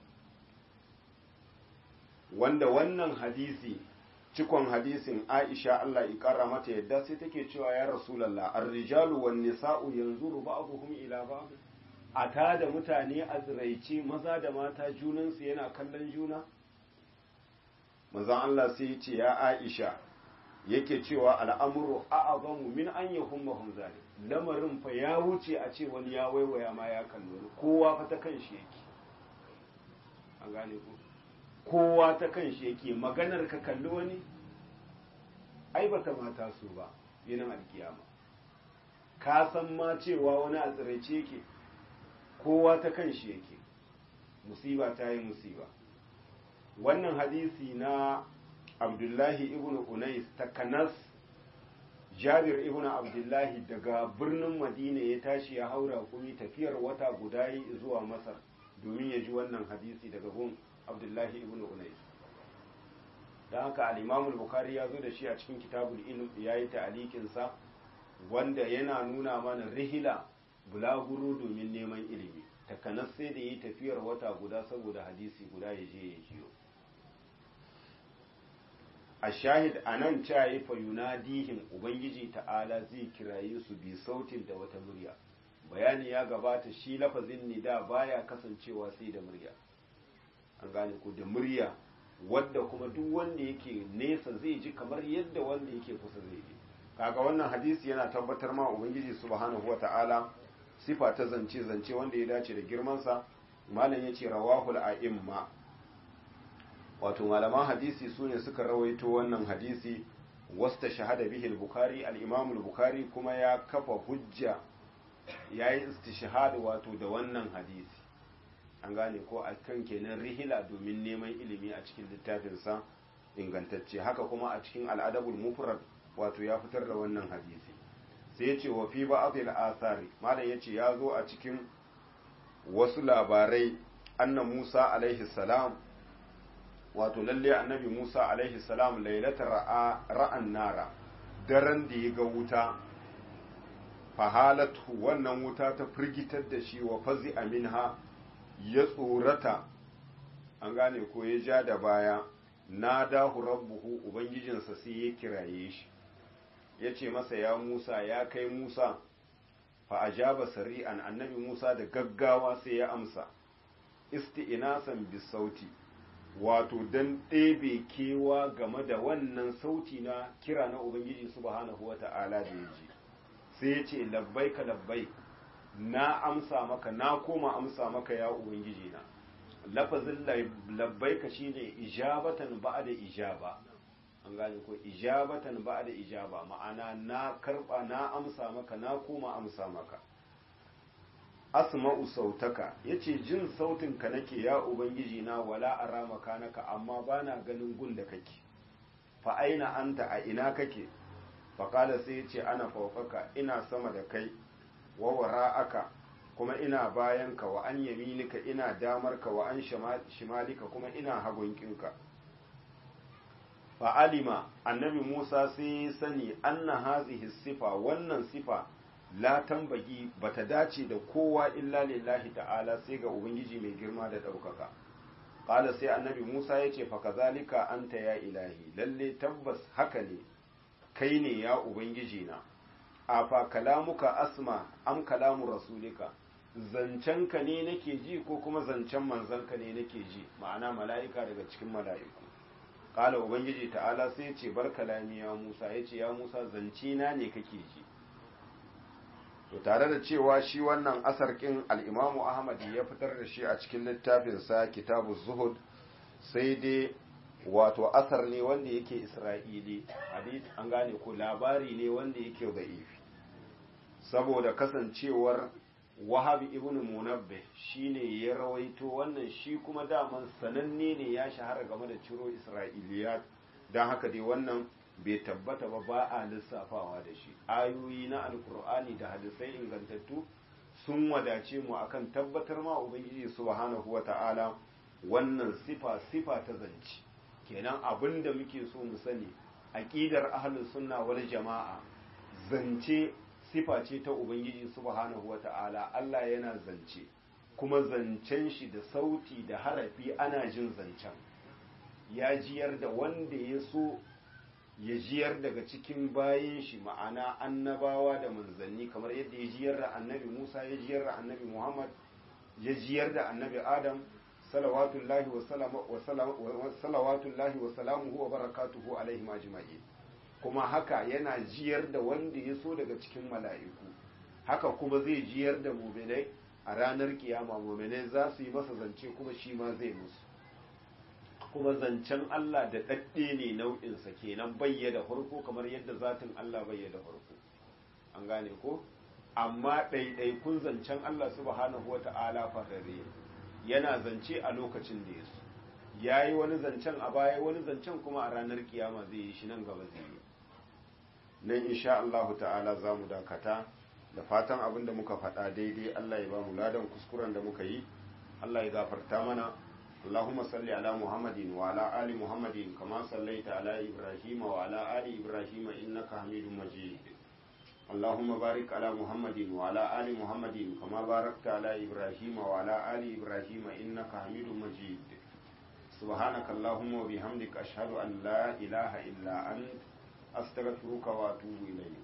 wanda wannan hadisi cikon hadisin Aisha Allah ya kara mata yadda sai take cewa ya Rasulullah ar-rijalu wan nisa'u yanzuru ba'dhum ila ba'd a ta da mutane a tsiraice maza da mata junansu yana kallon juna manzon Allah sai ya ce ya Aisha yake cewa al'amuru a'azamu min an yahummahum zalim lamarin fa ya wuce a ce wani ya waiwaya ma ya kallo kowa fa ta kan shi yake an gane ku kowa ta kan shi yake maganar ka kalli wani ai bata mata su ba yinin alkiyama ka san ma cewa wani a tsiraice yake kowa ta kan shi yake musiba ta yi musiba wannan hadisi na abdullahi ibn unais ta kanas jabir ibn abdullahi daga birnin madina ya tashi ya haura kumi tafiyar wata guda yi zuwa masar domin ya ji wannan hadisi daga gun abdullahi ibn unais don haka al'imamul bukari ya zo da shi a cikin kitabul ilm ya yi ta'alikinsa wanda yana nuna mana rihila bulaguro domin neman ilimi takanas sai da yi tafiyar wata guda saboda hadisi guda ya je ya jiyo a shahid a nan cayi fa yunadihim ubangiji ta'ala zai kiraye su bi sautin da wata murya bayani ya gabata shi lafazin nida baya kasancewa sai da murya an gane ko da murya wadda kuma duk wanda yake nesa zai ji kamar yadda wanda yake kusa zai ji kaga wannan hadisi yana tabbatar ma ubangiji subhanahu wata'ala sifa ta zance zance wanda ya dace da girmansa malam yace rawahul a'imma wato malaman hadisi su ne suka rawaito wannan hadisi wasta shahada bihi al-bukhari al-imam al-bukhari kuma ya kafa hujja yayi istishhad wato da wannan hadisi an gane ko a kan kenan rihila domin neman ilimi a cikin littafinsa ingantacce haka kuma a cikin al'adabul mufrad wato ya fitar da wannan hadisi sai ya ce wa fi ba'dil athari malam yace ya zo a cikin wasu labarai anna Musa alaihi salam wato lalle annabi Musa alaihi salam lailatar ra'a ra'an nara daren da ya ga wuta fahalatu wannan wuta ta firgitar da shi wa fazi aminha ya tsorata an gane ko ya ja da baya na dahu rabbuhu ubangijinsa sai ya kiraye shi ya ce masa ya musa ya kai musa fa ajaba sari'an annabi musa da gaggawa sai ya amsa isti'inasan bisauti wato dan ɗebe kewa game da wannan sauti na kira na ubangiji subhanahu wata'ala da ya ji sai ya ce labbaika labbaik na amsa maka na koma amsa maka ya ubangiji na lafazin labbaika shine ijabatan ba'da ijaba an gane ko ijabatan ba'da ijaba ma'ana na karba na amsa maka na koma amsa maka asma'u sautaka yace jin sautin ka nake ya ubangiji na wala ara makanaka amma bana ganin gun da kake fa aina anta a ina kake fa kala sai yace ana fawqaka ina sama da kai wa wara'aka kuma ina bayanka wa an yaminika ina damarka wa an shimalika kuma ina hagunkinka fa'alima annabi Musa sai sani anna hazihi sifa wannan sifa la tambagi bata dace da kowa illa lillahi ta'ala sai ga ubangiji mai girma da ɗaukaka ƙala sai annabi Musa ya ce fa kazalika anta ya ilahi lalle tabbas haka ne kai ne ya ubangiji na afa kalamuka asma am kalamu rasulika zancenka ne nake ji ko kuma zancen manzanka ne nake ji ma'ana mala'ika daga cikin mala'iku kala ubangiji ta'ala sai ce bar kalami ya musa ya ce ya musa zance na ne kake ji to tare da cewa shi wannan asarkin al'imamu ahmad ya fitar da shi a cikin littafinsa kitabu zuhud sai dai wato asar ne wanda yake isra'ili hadith an gane ko labari ne wanda yake da'ifi saboda kasancewar wahabi ibn munabbih shine ya rawaito wannan shi kuma daman sananne ne ya shahara game da ciro isra'iliyat don haka dai wannan bai tabbata ba ba a lissafawa da shi ayoyi na alkur'ani da hadisai ingantattu sun wadace mu akan tabbatar ma ubangiji subhanahu wata'ala wannan sifa sifa ta zance kenan abin da muke so mu sani aqidar ahlus sunna wal jama'a zance sifa ce ta ubangiji subhanahu wata'ala Allah yana zance kuma zancen shi da sauti da harafi ana jin zancen ya jiyar da wanda ya so ya jiyar daga cikin bayin shi ma'ana annabawa da manzanni kamar yadda ya jiyar da annabi Musa ya jiyar da annabi Muhammad ya jiyar da annabi Adam salawatullahi wa salawatullahi wa salamuhu wa barakatuhu alaihim ajma'in kuma haka yana jiyar da wanda ya so daga cikin mala'iku haka kuma zai jiyar da muminai a ranar kiyama muminai za su yi masa zance kuma shi ma zai musu kuma zancen Allah da ɗaɗɗe ne nau'insa kenan bayyada farko kamar yadda zatin Allah bayyada farko an gane ko amma ɗaiɗaikun zancen Allah subhanahu wa ta'ala farare yana zance a lokacin da ya so ya yi wani zancen a baya wani zancen kuma a ranar kiyama zai yi shi nan gaba zai yi nan insha Allah ta'ala za mu dakata da fatan abin da muka faɗa daidai Allah ya ba mu ladan kuskuren da muka yi Allah ya gafarta mana اللهم صل على محمد وعلى آل محمد كما صليت على إبراهيم وعلى آل إبراهيم إنك حميد مجيد اللهم بارك على محمد وعلى آل محمد كما باركت على إبراهيم وعلى آل إبراهيم إنك حميد مجيد سبحانك اللهم وبحمدك أشهد أن لا إله إلا أنت أستغفرك وأتوب إليك